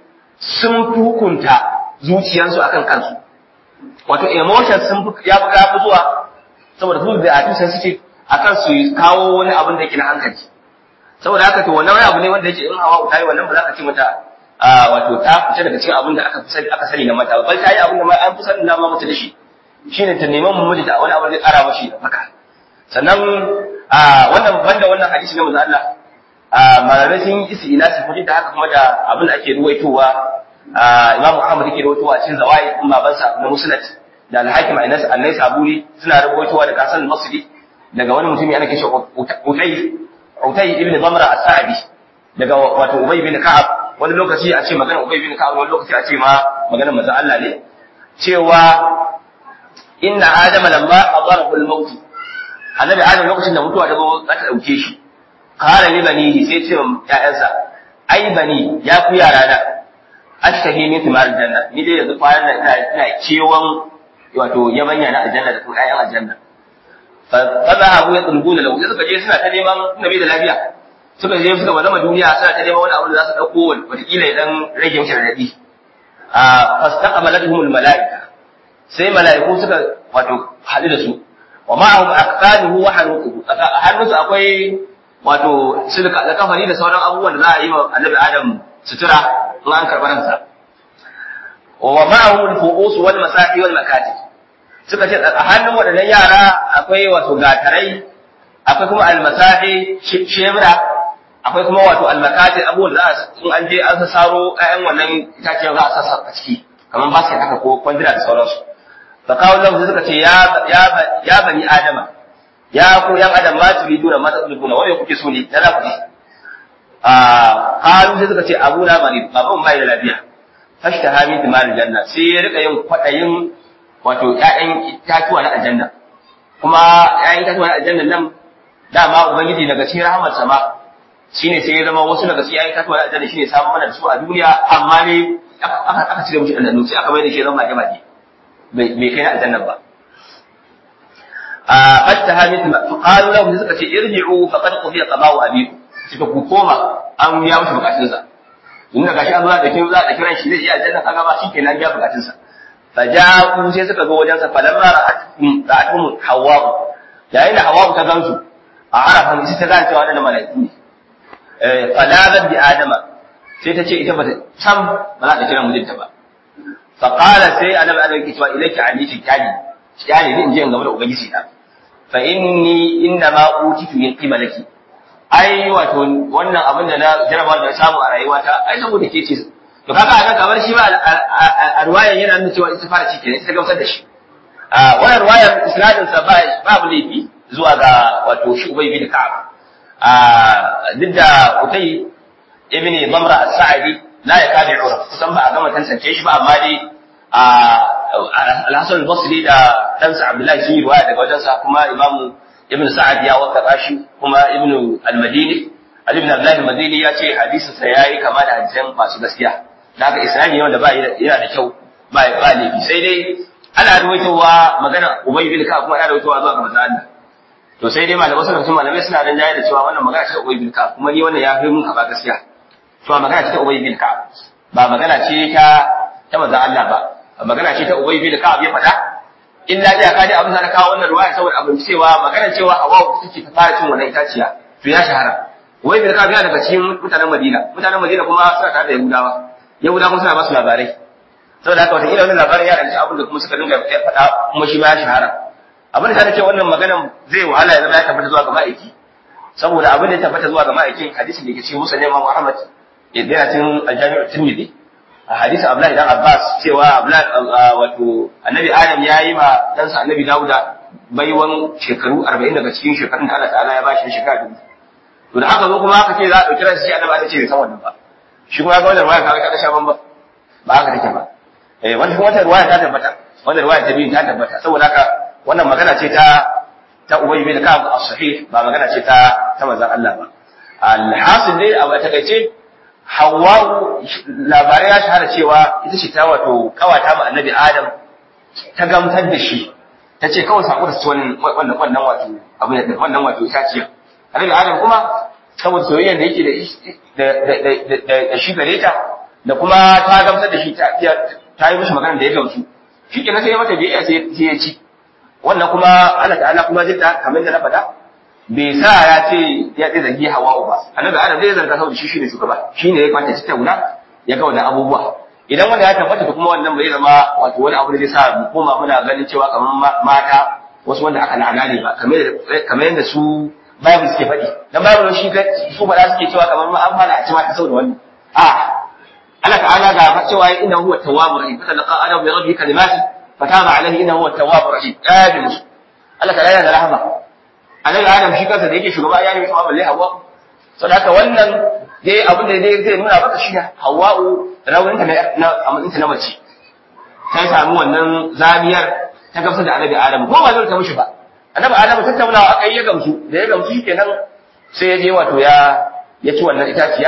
A: sun hukunta zuciyarsu akan kansu wato emotions sun ya fi ya fi zuwa saboda su da atu sensitive akan su kawo wani abin da yake na hankali saboda haka to wannan wani abu ne wanda yake in hawa ta yi wannan ba za ka ce mata wato ta fita daga cikin abin da aka sani aka sani na mata bal ta yi abin da ma an fi sanin na ma mata da shi shine ta neman mu miji da wani abu da ƙara mashi da haka sannan wannan banda wannan hadisi na manzo Allah malamai sun yi isi ina su da haka kuma da abin da ake ruwaitowa Imam Muhammad yake ruwaitowa cikin zawai din babansa na Musnad da Al-Hakim Anas Annai Saburi suna ruwaitowa da Kasan Al-Masri daga wani mutumi ana kishi Utay Utay ibn Zamra As-Sa'di daga wato Ubay bin Ka'ab wani lokaci a ce magana Ubay bin Ka'ab wani lokaci a ce ma magana manzo Allah ne cewa inna adama lamma adarahu al-maut annabi adam lokacin da mutuwa ta zo za ta dauke shi qala li banihi sai ce wa ƴaƴansa ai bani ya ku yara na ashtahi min thimar janna ni dai yanzu kwanan nan ina ina kewan wato yabanya na aljanna da kuma ƴaƴan aljanna fa kaza abu ya tsulbuna lahu sai suka je suna ta neman nabi da lafiya suka je suka bazama duniya suna ta neman wani abu da za su dauko wataƙila ya dan rage mishi radadi a fastaqbalatuhumul malaika sai mala'iku suka wato haɗu da su wa ma'ahum aqfaluhu wa hanuquhu hannunsu akwai wato silka da kafani da sauran abubuwan da za a yi wa annabi adam sutura in an karɓar ransa wa ma'ahum al-fu'us wal masahi wal makatib suka ce a hannun waɗannan yara akwai wato gatarai akwai kuma al-masahi shebra akwai kuma wato al-makatib abubuwan da za a in an je an saro ƴaƴan wannan itaciyar za a sassa a ciki kamar ba su haka ko kwandira da sauransu fa kawo lahu suka ce ya ya bani adama ya ku yan adam ma turiduna ma tadlubuna wai kuke so ne da za ku ji a kalu sai suka ce abuna mari baban mai da lafiya fashta hami timar janna sai ya rika yin kwadayin wato ƴaƴan itatuwa na aljanna kuma ƴaƴan itatuwa na aljanna nan dama ubangiji daga cikin rahmar sama shine sai ya zama wasu daga cikin ƴaƴan itatuwa na aljanna shine samun mana da su a duniya amma ne aka cire mushi ɗanɗano sai aka mai da shi zama mage mage bai kai na aljanna ba a hatta hamid qalu lahu suka ce irji'u faqad qudiya qada'u abikum suka ku koma an biya mushi bukatun sa in daga shi an zuwa da kin za da kiran shi zai iya aljanna kaga ba shi kenan biya bukatun sa faja'u sai suka zo wajen sa falamma ra'atum ra'atum hawwa yayin da hawwa ta gansu a arafa sai ta gane cewa da malaiku ne eh falabat bi adama sai ta ce ita ba ta sam ba za ta kira mijinta ba faqala sai annabi adam yake cewa ilayki aniti kyali kyali din je in gaba da ubangiji na fa inni inna ma utitu min qibalaki ai wato wannan abin da na jaraba da samu a rayuwata ai saboda ke ce to kaga anan kamar shi ba a ruwayan yana nuna cewa ita fara ci kenan ita gamsar da shi a wannan ruwayan isnadin sa ba babu laifi zuwa ga wato shi ubay bin ka'ab a duk da utai ibn damra as-sa'idi la yakadu yu'raf kusan ba a gama tantance shi ba amma dai al-hasan al-basri da ɗansa abdullahi sun yi ruwaya daga wajensa kuma imamu ibn sa'ad ya waka shi kuma ibn al-madini ali ibn abdullahi al-madini ya ce hadisin sa yayi kama da hadisan masu gaskiya da haka isnadi ne wanda ba yana da kyau ba ba laifi sai dai ana ruwaitowa magana ubay bin ka kuma ana ruwaitowa zuwa ga manzo Allah to sai dai malamai suna cikin malamai suna dan jaye da cewa wannan magana ce ubay bin ka kuma ni wannan ya fi mun kaba gaskiya to magana ce ta ubay bin ka ba magana ce ta ta manzo Allah ba magana ce ta ubay bin ka ya faɗa illa da ka ji abin da kawo wannan ruwaya saboda abin cewa magana cewa hawa take ta fara cin wannan itaciya to ya shahara ubay bin ka yana daga cikin mutanen Madina mutanen Madina kuma suna tare da Yahudawa Yahudawa kuma suna ba su labarai saboda haka wata wannan labarin ya ranci abin da kuma suka dinga faɗa kuma shi ma ya shahara abin da ta ce wannan maganan zai wahala ya zama ya tabbata zuwa ga ma'aiki saboda abin da ya tabbata zuwa ga ma'aikin hadisin da ke cikin musa neman Muhammad ya dena cikin aljami'ar Tirmidhi a hadisin Abdullahi dan Abbas cewa Abdullahi wato Annabi Adam ya yi ma ɗansa Annabi Dawuda baiwan shekaru 40 daga cikin shekarun da Allah ta'ala ya bashi shekara dubu to da haka zo kuma aka ce za a ɗauki ransa shi Annabi Adam ce bai san wannan ba shi kuma ga wannan ruwaya kaga ta sha ban ba ba haka take ba eh wannan kuma wannan ruwaya ta tabbata wannan ruwaya ta biyu ta tabbata saboda haka wannan magana ce ta ta Ubay bin Ka'ab as-sahih ba magana ce ta ta manzon Allah ba al-hasil dai a takaice Hawwa labarai ya shahara cewa ita ce ta wato kawata ma Annabi Adam ta gamtar da shi ta ce kawai sako da wannan wannan wannan wato abu da wannan wato itaciya Annabi Adam kuma saboda soyayyar da yake da da da shi gare ta da kuma ta gamsar da shi ta ta yi mishi magana da ya gamsu shi kenan sai ya mata biyayya sai sai ya ci wannan kuma Allah ta'ala kuma zai ta kamar da na faɗa bai sa ya ce ya tsaye zagi hawa'u ba annabi adam zai zarga saboda shi shine shugaba shine ya kwata ci tauna ya ga wannan abubuwa idan wanda ya tabbata da kuma wannan bai zama wato wani abu da zai sa mu koma muna ganin cewa kamar mata wasu wanda aka la'ana ne ba kamar kamar yadda su Bible suke faɗi dan Bible shi su faɗa suke cewa kamar ma an fara a ci mata saboda wannan a Allah ta'ala ga cewa inna huwa tawwabur rahim fa talaqa adam bi rabbi kalimati fataba alaihi inna huwa tawwabur rahim ya musu Allah ta'ala yana da rahama annabi adam shi kansa da yake shugaba ya nemi sama balle hawa saboda haka wannan dai abin da dai zai nuna maka shi hawa'u raunin ta na amalin ta na mace ta samu wannan zamiyar ta gamsar da annabi adam ko ba zai ta mishi ba annabi adam tattaunawa aka yi ya gamsu da ya gamsu kenan sai ya je wato ya ya ci wannan itaciya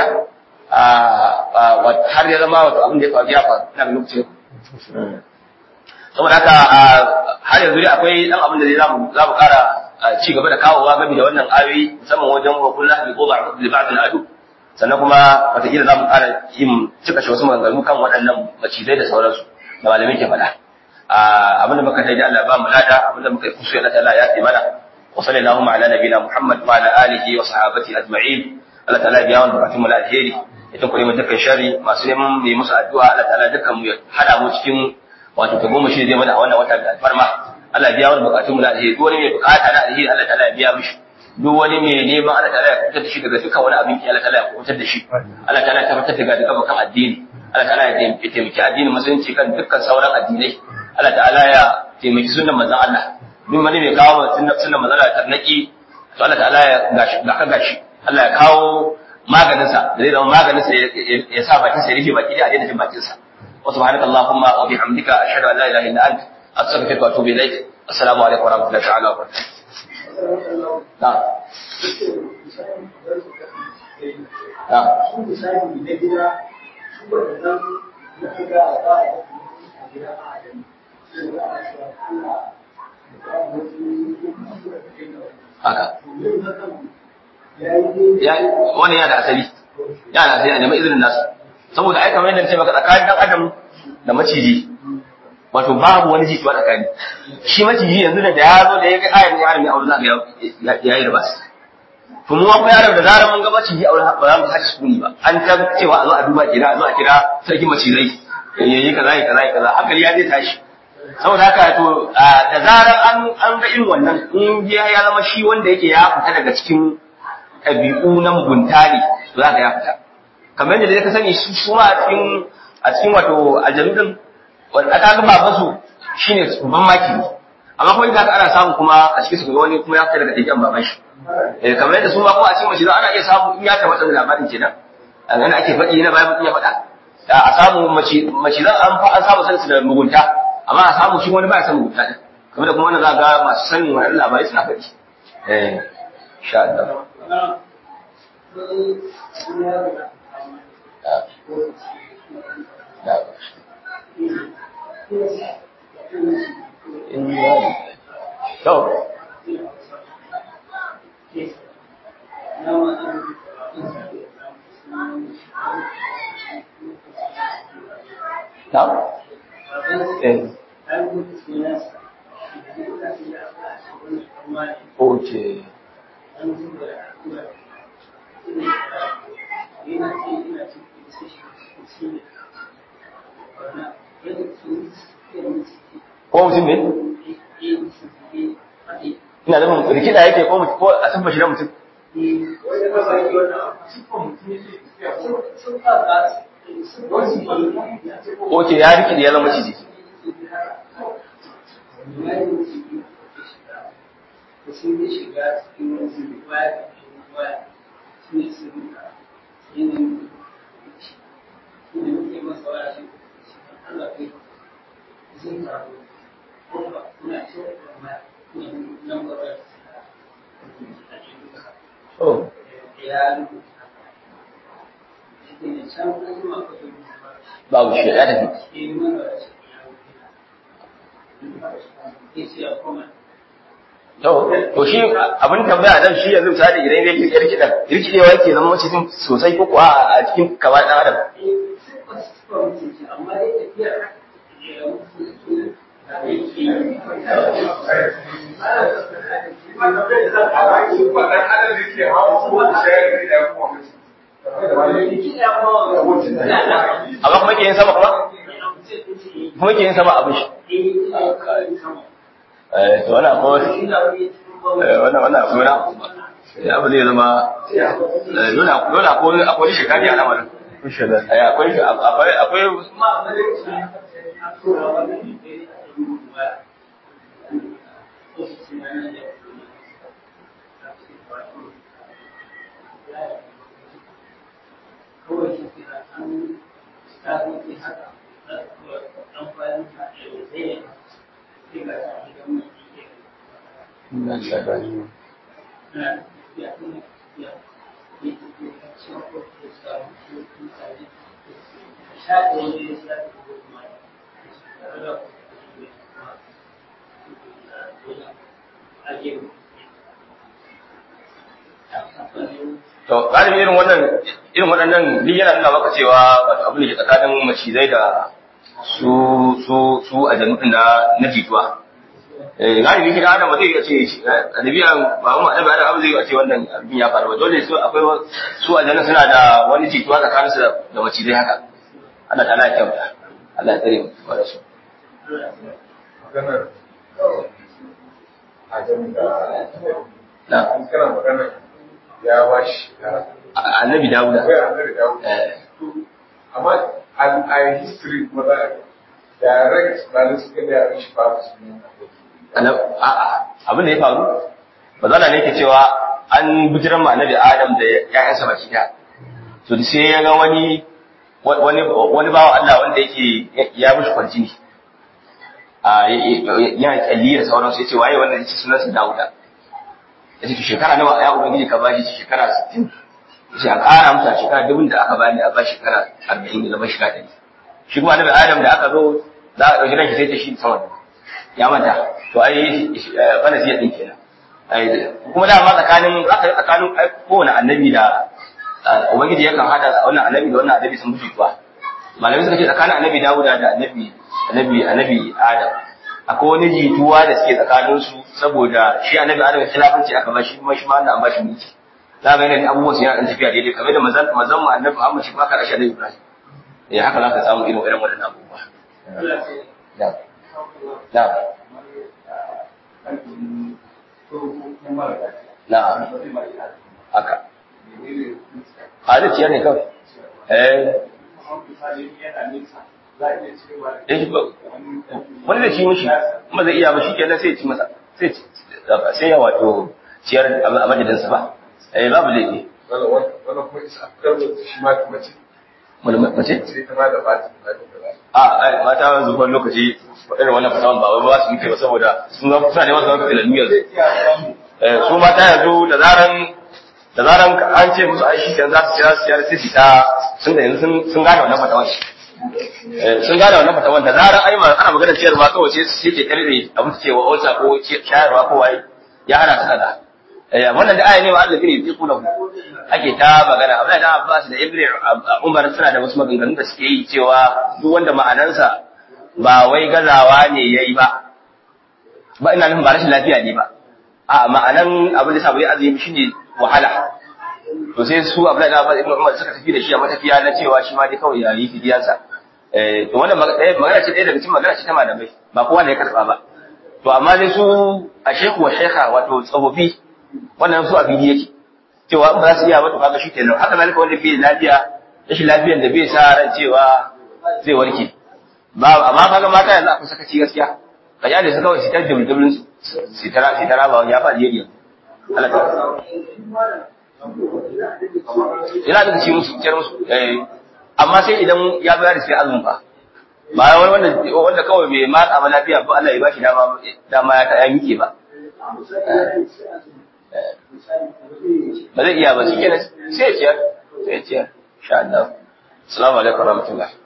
A: har ya zama wato abin da ya faru ya faru ina lokacin saboda haka har yanzu dai akwai dan abin da zai zamu zamu kara ci gaba da kawowa game da wannan ayoyi musamman wajen wa kullu bi quba li ba'd al-adu sannan kuma wataƙila za mu ƙara yin cika shi wasu maganganu kan waɗannan macizai da sauransu da malamai ke faɗa abinda muka dai da Allah ba mu lada abinda muka yi kusu Allah ta'ala ya ce mana wa sallallahu ala nabiyina Muhammad wa ala alihi wa sahabati ajma'in Allah ta'ala biya wani bukatun mu da alheri ya tunkure mu dukkan sharri masu neman mu yi musu addu'a Allah ta'ala dukkan mu ya hada mu cikin wato ta goma shi zai mana a wannan wata da alfarma Allah biya wani bukatun mu da alheri duk wani mai bukata na alheri Allah ta'ala ya biya mishi duk wani mai neman Allah ta'ala ya kubutar da shi daga dukkan wani abin ki Allah ta'ala ya kubutar da shi Allah ta'ala ya tabbatar daga dukkan bakan addini Allah ta'ala ya taimaki addinin musulunci kan dukkan sauran addinai Allah ta'ala ya taimaki sunnan manzon Allah duk wani mai kawo sunnan manzon Allah tarnaki to Allah ta'ala ya gashi ga gashi Allah ya kawo maganin sa da zai zama maganin sa ya sa bakin sa ya rufe baki da daina jin bakin sa wa subhanaka allahumma wa bihamdika ashhadu an la ilaha illa anta astaghfiruka wa atubu ilaik assalamu alaikum wa rahmatullahi ta'ala wa barakatuh na'am haka wani yana da asali yana da asali a neman izinin nasu saboda ai kamar yadda ce maka tsakanin dan adam da maciji wato babu wani jituwa tsakani shi maciji yanzu da ya zo da ya ga ayar yaron ya aure za ga ya yi ribas to mu kuma yaron da zarar mun ga maciji aure ba za mu haɗa sukuni ba an ta cewa a zo a duba kira a zo a kira sarkin macizai yayi kaza yayi kaza yayi kaza hankali ya zai tashi saboda haka to da zarar an an ga irin wannan in ya ya zama shi wanda yake ya fita daga cikin ɗabi'u na mugunta ne to za ka ya fita kamar yadda ka sani su su a cikin a cikin wato aljanu din wanda aka ga baban su shine babban maki amma kuma idan ana samu kuma a cikin su ga wani kuma ya fita daga ɗabi'an baban shi eh kamar yadda su ma kuma a cikin mace ana iya samu in ya tabbata da labarin kenan a ganin ake faɗi na bayan mutum ya faɗa a samu mace zan an samu sansu da mugunta amma a samu shi wani ba ya san mugunta din kamar da kuma wannan za ga masu sanin wannan labarai suna faɗi eh insha Allah To, Na'am? Eh. Okay. Ko mutum ne? Ina da rikida yake ko mutum ko a san shi da mutum. Oke ya rikide ya zama ciji. Oh. Babu shi ya tafi. To, to shi abin tambaya dan shi yanzu misali idan ya kirkida, kirkidewa yake zama macizin sosai ko kuwa a cikin kaba ɗan adam.
C: amma dai tafiyar
A: amma kuma ke yin sama kuma kuma ke yin sama abin shi eh to wannan ko eh wannan wannan akwai na ya abu zai zama eh, dole dole akwai akwai shekari a lamarin eh akwai akwai akwai to galibi irin wannan irin waɗannan duk yana nuna maka cewa wato abin da ke tsakanin macizai da su su su a janubin na na jituwa eh galibi kida adam ba zai iya ce adabiya ba mu adabi adam zai iya ce wannan abin ya faru ba dole su akwai su a janubin suna da wani jituwa tsakanin su da macizai haka Allah ta ya kyauta Allah ya tsare mu da su
D: maganar ajami da
A: na
D: an kana maganar ya ba shi
A: annabi Dawuda
D: akwai annabi dawo
A: eh
D: amma an a history kuma za a direct na suka da yaran shi ba su ne
A: Ana- a'a abin da ya faru bazala ne ke cewa an bijiran ma annabi Adam da ƴaƴansa baki ɗaya to sai ya ga wani wani wani bawa Allah wanda yake ya mishi kwarjini a yana kyalli da sauransu yace waye wannan yace sunan sa Dawuda yace to shekara nawa ya ubangiji ka bashi shekara 60 yace a ƙara masa shekara dubun da aka bani a bashi shekara 40 da zama shekara 100 shi kuma annabi Adam da aka zo za a ɗauki ranki sai ta shi sama ya manta to ai bana siya din kenan ai kuma da ma tsakanin aka tsakanin ai kowane annabi da ubangiji yakan hada wannan annabi da wannan annabi sun fi kuwa malamai suka ce tsakanin annabi Dawuda da annabi annabi annabi Adam akwai wani jituwa da suke tsakanin su saboda shi annabi Adam ya khilafanci aka ba shi kuma shi ma Allah an ba shi mulki za ga yanayin abubuwan su yana dan tafiya daidai kamar da mazan mazan mu annabi Muhammad shi ma ka rashi annabi Ibrahim eh haka za ka samu irin irin waɗannan abubuwa da da na haka a zai ciyar ne kawai eh eh ba wani zai ci mishi kuma zai iya ba shi kenan sai ya ci masa sai ci sai ya wato ciyar a madadinsa ba eh babu laifi
D: wannan wannan kuma isa karbo shi ma kuma ce
A: wani mace
D: sai ta ma da ba ta da ba
A: a ai mata zuwan lokaci irin wannan fasawan ba wai ba su muke ba saboda sun zama suna neman su zama fitilannu yanzu eh su mata yanzu da zaran da zaran an ce musu ai shi kenan za su cira su ciyar sai su ta sun da yanzu sun sun gane wannan fatawan eh sun gane wannan fatawan da zaran ai ma ana magana ciyarwa kawai sai sai ke karbe abin su cewa ulsa ko shayarwa ko waye ya hana ta kada eh wannan da aya ne wa Allah ne fi kula ake ta magana Abdullahi da Abbas da Ibn Umar suna da wasu maganganu da suke yi cewa duk wanda ma'anansa ba wai gazawa ne yayi ba ba ina nufin ba rashin lafiya ne ba a ma'anan abin da sabu ya azumi shine wahala to sai su Abdullahi da Abbas Ibn Umar suka tafi da shi a matafiya na cewa shi ma dai kawai ya yi fidiyansa eh to wannan magana ce ɗaya daga cikin magana ce ta malamai ba kowa ne ya karɓa ba to amma dai su a shehu wa shekha wato tsofaffi wannan su a fili yake cewa in ba za su iya ba to kaga shi kenan haka zalika wanda bai da lafiya rashin lafiyan da bai sa ran cewa zai warke ba amma kaga mata yanzu akwai sakaci gaskiya ka jale su kawai su ta dubulin su su tara su tara ba ya faɗi yadda Allah ta ina da ci musu ciyar musu eh amma sai idan ya bayar da sai azumin fa ba wani wanda wanda kawai bai matsa ba lafiya ba Allah ya bashi dama dama ya ta ya mike ba ba zai iya ba shi kenan sai ya ciyar sai ya ciyar insha Allah assalamu alaikum warahmatullahi